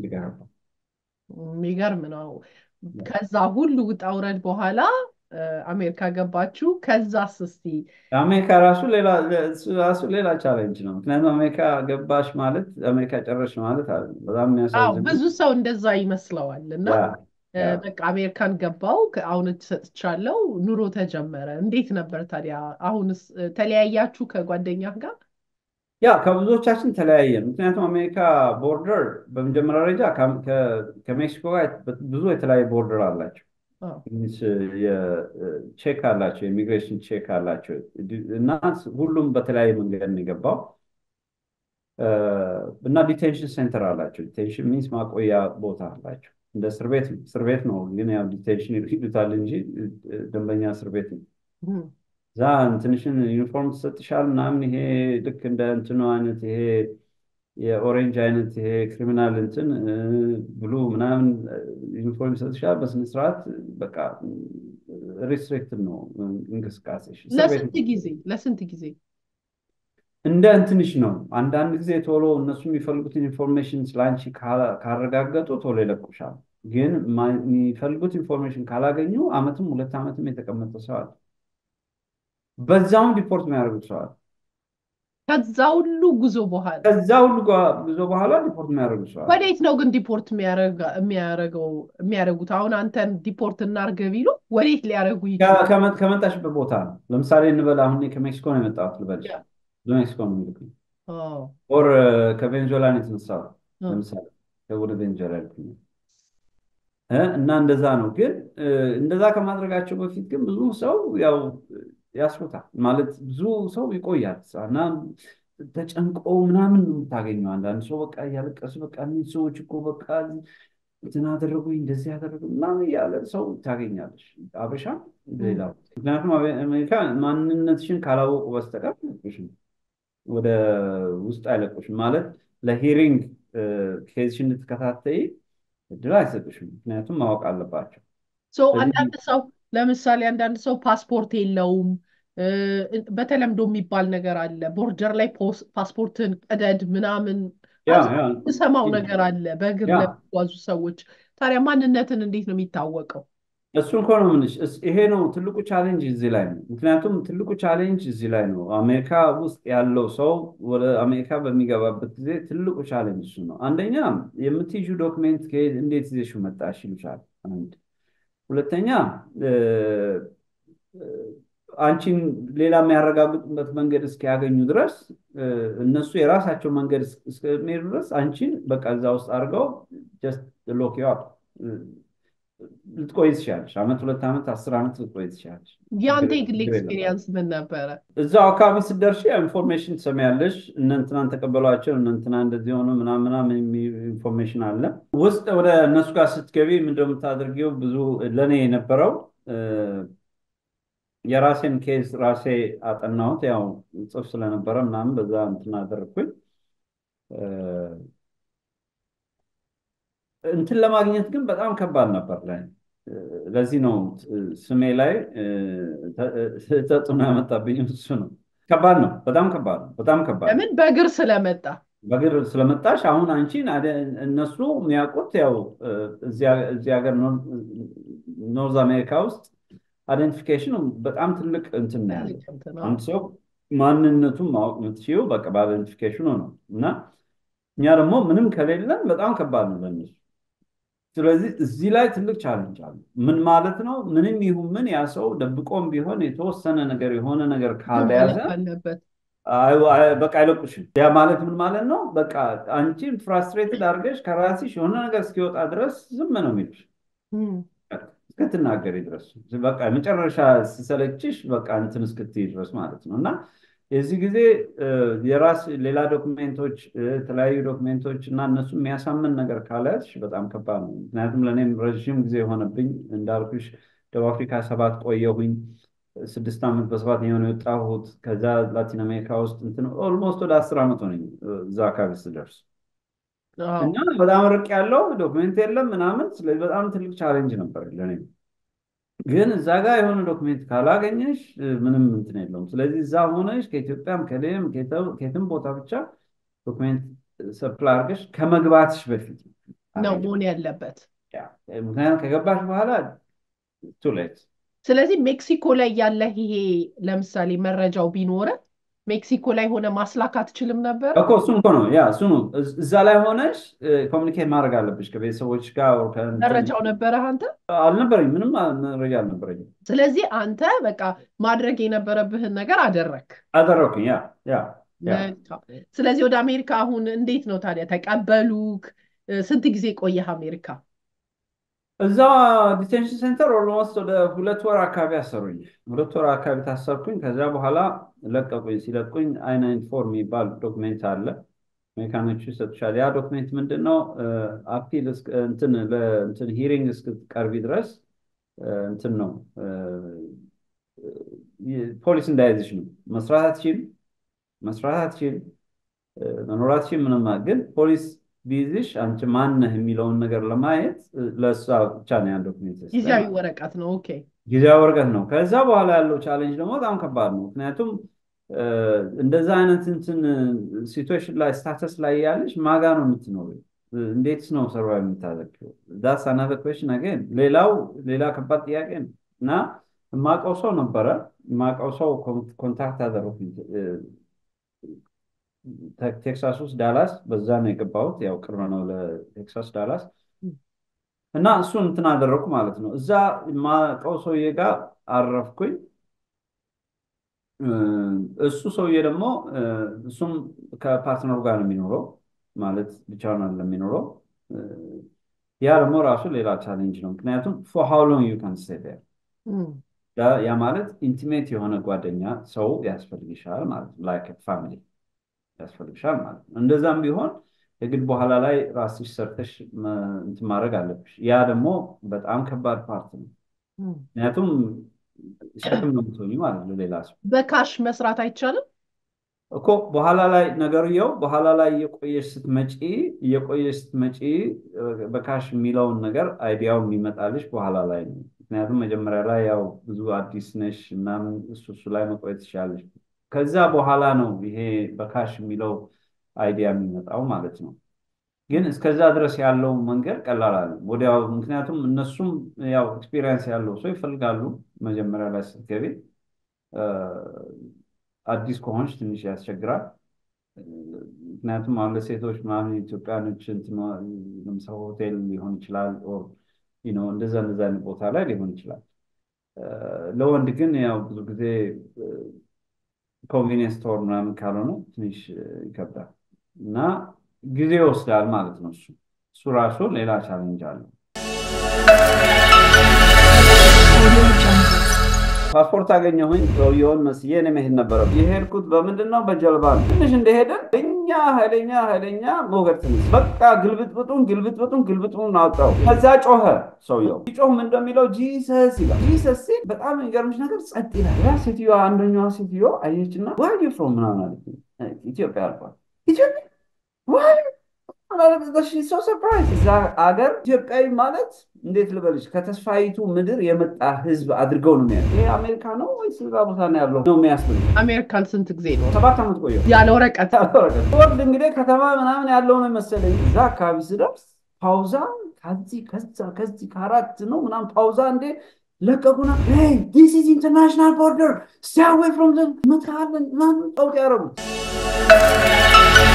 የሚገርም ነው። ከዛ ሁሉ ውጣ ውረድ በኋላ አሜሪካ ገባችሁ። ከዛስ እስቲ አሜሪካ ራሱ ሌላ ራሱ ሌላ ቻሌንጅ ነው። ምክንያቱም አሜሪካ ገባሽ ማለት አሜሪካ ጨረሽ ማለት አለ። በጣም የሚያሳዝን ብዙ ሰው እንደዛ ይመስለዋል እና በቃ አሜሪካን ገባው አሁን እጅ ሰጥቻለሁ፣ ኑሮ ተጀመረ። እንዴት ነበር ታዲያ? አሁንስ ተለያያችሁ ከጓደኛ ጋር? ያ ከብዙዎቻችን ተለያየን። ምክንያቱም አሜሪካ ቦርደር በመጀመሪያ ደረጃ ከሜክሲኮ ጋር ብዙ የተለያየ ቦርደር አላቸው። ቼክ አላቸው፣ የኢሚግሬሽን ቼክ አላቸው እና ሁሉም በተለያየ መንገድ ነው የገባው እና ዲቴንሽን ሴንተር አላቸው። ዲቴንሽን ሚንስ ማቆያ ቦታ አላቸው። እንደ እስር ቤት ነው። እስር ቤት ነው ግን ያው ዲቴንሽን ይሉታል እንጂ ደንበኛ እስር ቤት ነው። እዛ ትንሽን ዩኒፎርም ትሰጥሻል ምናምን ይሄ ልክ እንደ እንትኑ አይነት ይሄ የኦሬንጅ አይነት ይሄ ክሪሚናል እንትን ብሉ ምናምን ዩኒፎርም ይሰጥሻል። በስነስርዓት በቃ ሪስትሪክትድ ነው እንቅስቃሴሽ። ለስንት ጊዜ ለስንት ጊዜ እንደ እንትንሽ ነው። አንዳንድ ጊዜ ቶሎ እነሱ የሚፈልጉትን ኢንፎርሜሽን ስለአንቺ ካረጋገጡ ቶሎ ይለቁሻል። ግን የሚፈልጉት ኢንፎርሜሽን ካላገኙ አመትም ሁለት ዓመትም የተቀመጠ ሰዋል። በዛውም ዲፖርት የሚያደርጉት ሰዋል። ከዛ ሁሉ ጉዞ በኋላ ከዛ ሁሉ ጉዞ በኋላ ዲፖርት የሚያደርጉት ሰዋል። ወዴት ነው ግን ዲፖርት የሚያደርጉት? አሁን አንተን ዲፖርት እናርገ ቢሉ ወዴት ሊያደርጉ ይችላል? ከመጣሽበት ቦታ ነው። ለምሳሌ እንበል አሁን ከሜክሲኮ ነው የመጣሁት ልበልሽ ሜክሲኮ ነው የሚልኩኝ ኦር ከቬንዙዌላ ነው የተነሳሁት። ለምሳሌ ወደ ቬንዙዌላ ልኩኝ እና እንደዛ ነው። ግን እንደዛ ከማድረጋቸው በፊት ግን ብዙ ሰው ያው ያስሩታል ማለት ብዙ ሰው ይቆያል እና ተጨንቆ ምናምን ነው የምታገኘው። አንዳንድ ሰው በቃ እያለቀሱ በቃ እነዚህ ሰዎች እኮ በቃ እንትን አደረጉኝ እንደዚህ ያደረጉ ምናምን እያለ ሰው ታገኛለች። አበሻ ሌላ ምክንያቱም አሜሪካ ማንነትሽን ካላወቁ በስተቀር አይለቁሽም፣ ወደ ውስጥ አይለቁሽም። ማለት ለሂሪንግ ኬዝሽን እንድትከታተይ እድል አይሰጡሽም። ምክንያቱም ማወቅ አለባቸው። አንዳንድ ሰው ለምሳሌ አንዳንድ ሰው ፓስፖርት የለውም። በተለምዶ የሚባል ነገር አለ። ቦርደር ላይ ፓስፖርትን ቀደድ ምናምን ያ ያ ሰማው ነገር አለ በእግር ያ ለሚጓዙ ሰዎች። ታዲያ ማንነትን እንዴት ነው የሚታወቀው? እሱን እኮ ነው የምልሽ። እስ- ይሄ ነው ትልቁ ቻሌንጅ እዚህ ላይ ነው። ምክንያቱም ትልቁ ቻሌንጅ እዚህ ላይ ነው። አሜሪካ ውስጥ ያለው ሰው ወደ አሜሪካ በሚገባበት ጊዜ ትልቁ ቻሌንጅ እሱ ነው። አንደኛ የምትይዙ ዶክሜንት ከየት እንዴት ይዘሽው መጣሽ ይሉሻል። አንድ ሁለተኛ እ፣ እ፣ አንቺን ሌላ የሚያረጋግጡበት መንገድ እስኪያገኙ ድረስ እ፣ እነሱ የራሳቸው መንገድ እስ- እስከሚሄዱ ድረስ አንቺን በቃ እዛ ውስጥ አድርገው ጀስት ሎክ ዩ አፕ ልትቆይ ትችላለች። ዓመት፣ ሁለት ዓመት፣ አስር ዓመት ልትቆይ ትችላለች። የአንተ ችግር የግል ችግር የለባትም። ኤክስፒሪየንስ ምን ነበረ? እዛው አካባቢ ስትደርሺ ኢንፎርሜሽን ትሰሚያለሽ። እነ እንትናን ተቀበሏቸው፣ እነ እንትና እንደዚህ ሆኑ ምናምን ምናምን የሚል ኢንፎርሜሽን አለ። ውስጥ ወደ እነሱ ጋር ስትገቢ ምንድን ነው የምታደርጊው? ብዙ ለእኔ የነበረው እ፣ የራሴን ኬዝ ራሴ አጠናሁት። ያው ጽፍ ስለነበረ ምናምን በዛ እንትን አደረግኩኝ። እ፣ እንትን ለማግኘት ግን በጣም ከባድ ነበር ላይ ለዚህ ነው እ፣ ስሜ ላይ እ፣ ተ- እ፣ ተጽዕኖ ያመጣብኝ እሱ ነው። ከባድ ነው፣ በጣም ከባድ ነው፣ በጣም ከባድ ነው። ለምን በእግር ስለመጣ በእግር ስለመጣሽ አሁን አንቺን አደ- እነሱ የሚያውቁት ያው እ፣ እዚያ እዚህ ሀገር ኖር- ኖርዝ አሜሪካ ውስጥ አይደንቲፊኬሽኑ በጣም ትልቅ እንትን ነው ያለው። ትልቅ እንትን ነው። አንድ ሰው ማንነቱን ማወቅ የምትችይው በቃ በአይደንቲፊኬሽኑ ነው እና እኛ ደግሞ ምንም ከሌለን በጣም ከባድ ነው ለእነሱ። ስለዚህ እዚህ ላይ ትልቅ ቻለንጅ አለ። ምን ማለት ነው? ምንም ይሁን ምን ያ ሰው ደብቆም ቢሆን የተወሰነ ነገር የሆነ ነገር ካልያዘ ማለት አለበት። አይ- አይ- በቃ አይለቁሽም። ያ ማለት ምን ማለት ነው? በቃ አንቺን ፍራስትሬትድ አድርገሽ ከራስሽ የሆነ ነገር እስኪወጣ ድረስ ዝም ነው የሚልሽ እም፣ እስክትናገሪ ድረስ በቃ መጨረሻ ሲሰለችሽ በቃ እንትን እስክትይ ድረስ ማለት ነው። እና የዚህ ጊዜ እ፣ የራስ ሌላ ዶክሜንቶች እ፣ የተለያዩ ዶክሜንቶች እና እነሱ የሚያሳምን ነገር ካልያዝሽ በጣም ከባድ ነው። ምክንያቱም ለእኔም ረዥም ጊዜ የሆነብኝ እንዳልኩሽ ደቡብ አፍሪካ ሰባት ቆየሁኝ። ስድስት ዓመት በሰባተኛው ነው የወጣሁት። ከዛ ላቲን አሜሪካ ውስጥ እንትን ኦልሞስት ወደ አስር ዓመት ሆነኝ እ፣ እዛ አካባቢ ስደርስ አዎ። እና በጣም ርቅ ያለው ዶክሜንት የለም ምናምን። ስለዚህ በጣም ትልቅ ቻሌንጅ ነበር ለእኔ። ግን እዛ ጋር የሆነ ዶክሜንት ካላገኘሽ እ፣ ምንም እንትን የለውም። ስለዚህ እዛ ሆነሽ ከኢትዮጵያም ከሌም ከየትም ቦታ ብቻ ዶክሜንት ሰፕላይ አድርገሽ ከመግባትሽ በፊት ነው አድርጊ። መሆን ያለበት። ያ፣ ምክንያቱም ከገባሽ በኋላ ቱ ሌት ስለዚህ ሜክሲኮ ላይ ያለህ ይሄ ለምሳሌ መረጃው ቢኖረ ሜክሲኮ ላይ ሆነ ማስላክ አትችልም ነበር? እኮ እሱን እኮ ነው ያ እሱ ነው። እዝ- እዛ ላይ ሆነሽ ኮሚኒኬት ማድረግ አለብሽ ከቤተሰቦች ጋር or ከእንትን- መረጃው ነበረህ አንተ? አልነበረኝ ምንም መረጃ አልነበረኝም። ስለዚህ አንተ በቃ ማድረግ የነበረብህን ነገር አደረግ። አደረኩኝ ያ ያ ያ መልካም። ስለዚህ ወደ አሜሪካ አሁን እንዴት ነው ታዲያ ተቀበሉክ? እ፣ ስንት ጊዜ ቆየህ አሜሪካ? እዛ ዲቴንሽን ሴንተር ኦልሞስት ወደ ሁለት ወር አካባቢ አሰሩኝ። ሁለት ወር አካባቢ ታሰርኩኝ። ከዚያ በኋላ ለቀቁኝ። ሲለቁኝ አይ ናይንቲ ፎር የሚባል ዶክሜንት አለ አሜሪካኖቹ ይሰጡሻል። ያ ዶክሜንት ምንድን ነው? አፒል እንትን ለእንትን ሂሪንግ እስክትቀርቢ ድረስ እ፣ እንትን ነው እ፣ እ፣ ፖሊስ እንዳይዝሽ ነው። መስራት አትችይም፣ መስራት አትችይም፣ እ፣ መኖር አትችይም። ምንም ግን ፖሊስ ቢይዝሽ አንቺ ማነህ የሚለውን ነገር ለማየት እ፣ ለእሷ ብቻ ነው ያን ዶክሜንት የሰጠኝ ጊዜያዊ ማለት ነው። ወረቀት ነው። ኦኬ። ጊዜያዊ ወረቀት ነው። ከዛ በኋላ ያለው ቻሌንጅ ደግሞ በጣም ከባድ ነው። ምክንያቱም እ፣ እንደዛ አይነት እንትን ሲትዌሽን ላይ ስታተስ ላይ ያለሽ ማጋ ነው የምትኖሪው? እ፣ እንዴትስ ነው ሰርቫይቭ የምታደርጊው? ዳስ አናዘር ኩዌሽን አገን። ሌላው ሌላ ከባድ ጥያቄ ነው እና የማውቀው ሰው ነበረ የማውቀው ሰው ኮንታክት አደረኩኝ እ፣ ቴ- ቴክሳስ ውስጥ ዳላስ፣ በዛ ነው የገባሁት። ያው ቅርብ ነው ለቴክሳስ ዳላስ እና እሱን እንትን አደረኩ ማለት ነው። እዛ የማውቀው ሰውዬ ጋር አረፍኩኝ። እ፣ እሱ ሰውዬ ደግሞ እ፣ እሱም ከፓርትነሩ ጋር ነው የሚኖረው ማለት ብቻውን አይደለም የሚኖረው። እ፣ ያ ደግሞ ራሱ ሌላ ቻሌንጅ ነው። ምክንያቱም ፎር ሃው ሎንግ ዩ ካን ስቴይ ዴር እም፣ ያ ያ ማለት ኢንቲሜት የሆነ ጓደኛ ሰው ያስፈልግሻል ማለት ነው። ላይክ ፋሚሊ ያስፈልግሻል ማለት ነው። እንደዛም ቢሆን የግድ በኋላ ላይ ራስሽ ሰርተሽ መ- እንትን ማድረግ አለብሽ። ያ ደግሞ በጣም ከባድ ፓርት ነው። እም። ምክንያቱም ሸክም ነው የምትሆኚው ማለት ነው ሌላ ሰው በካሽ መስራት አይቻልም? እኮ በኋላ ላይ ነገርየው በኋላ ላይ እየቆየሽ ስትመጪ እየቆየሽ ስትመጪ እ፣ በካሽ የሚለውን ነገር አይዲያው የሚመጣልሽ በኋላ ላይ ነው። ምክንያቱም መጀመሪያ ላይ ያው ብዙ አዲስ ነሽ ምናምን እሱ እሱ ላይ መቆየት ትችላለሽ። ከዛ በኋላ ነው ይሄ በካሽ የሚለው አይዲያ የሚመጣው ማለት ነው። ግን እስከዛ ድረስ ያለው መንገድ ቀላል አለ ወዲያው። ምክንያቱም እነሱም ያው ኤክስፒሪየንስ ያለው ሰው ይፈልጋሉ። መጀመሪያ ላይ ስትገቢ አዲስ ከሆንሽ ትንሽ ያስቸግራል። ምክንያቱም አሁን ለሴቶች ምናምን ኢትዮጵያኖች ለምሳሌ ሆቴል ሊሆን ይችላል፣ እንደዛ እንደዛ አይነት ቦታ ላይ ሊሆን ይችላል። ለወንድ ግን ያው ብዙ ጊዜ ኮንቪኒየንስ ስቶር ምናምን ካልሆነ ትንሽ ይከብዳል እና ጊዜ ይወስዳል ማለት ነው። እሱ እሱ ራሱ ሌላ ቻሌንጅ አለው። ፓስፖርት አገኘሁኝ። ሰውየውን መስዬ እኔ መሄድ ነበረብኝ። የሄድኩት በምንድን ነው? በጀልባ ነው። ትንሽ እንደሄድን እኛ ኃይለኛ ኃይለኛ ሞገድ ትንሽ በቃ ግልብጥብጡን ግልብጥብጡን ግልብጥቡን አወጣው። ከዛ ጮኸ ሰውየው። ሲጮህ ምን እንደሚለው ጂሰስ ይላል። ጂሰስ ሲል በጣም የሚገርምሽ ነገር ጸጥ ይላል። ያ ሴትዮ አንደኛዋ ሴትዮ አየችና ዋር ዩ ፍሮም ምናምን አለች። ኢትዮጵያ አልኳት። ኢትዮጵያ ሶ ሰርፕራይዝ እዛ አገር ኢትዮጵያዊ ማለት እንዴት ልበልሽ ከተስፋይቱ ምድር የመጣ ህዝብ አድርገው ነው የሚያ ይሄ አሜሪካ ነው ወይስ እዛ ቦታ ነው ያለው ነው የሚያስብል አሜሪካን ስንት ጊዜ ነው ሰባት ዓመት ቆየሁ ያለ ወረቀት ወርድ እንግዲህ ከተማ ምናምን ያለው ነው መሰለኝ እዛ አካባቢ ስደርስ ፓውዛ ከዚህ ከዛ ከዚህ ከአራት ነው ምናምን ፓውዛ እንዴ ለቀቁና ዲስ ኢዝ ኢንተርናሽናል ቦርደር ስቴይ አዌይ ፍሮም ምትሃለን ምናምን ጠውቅ ያደረጉት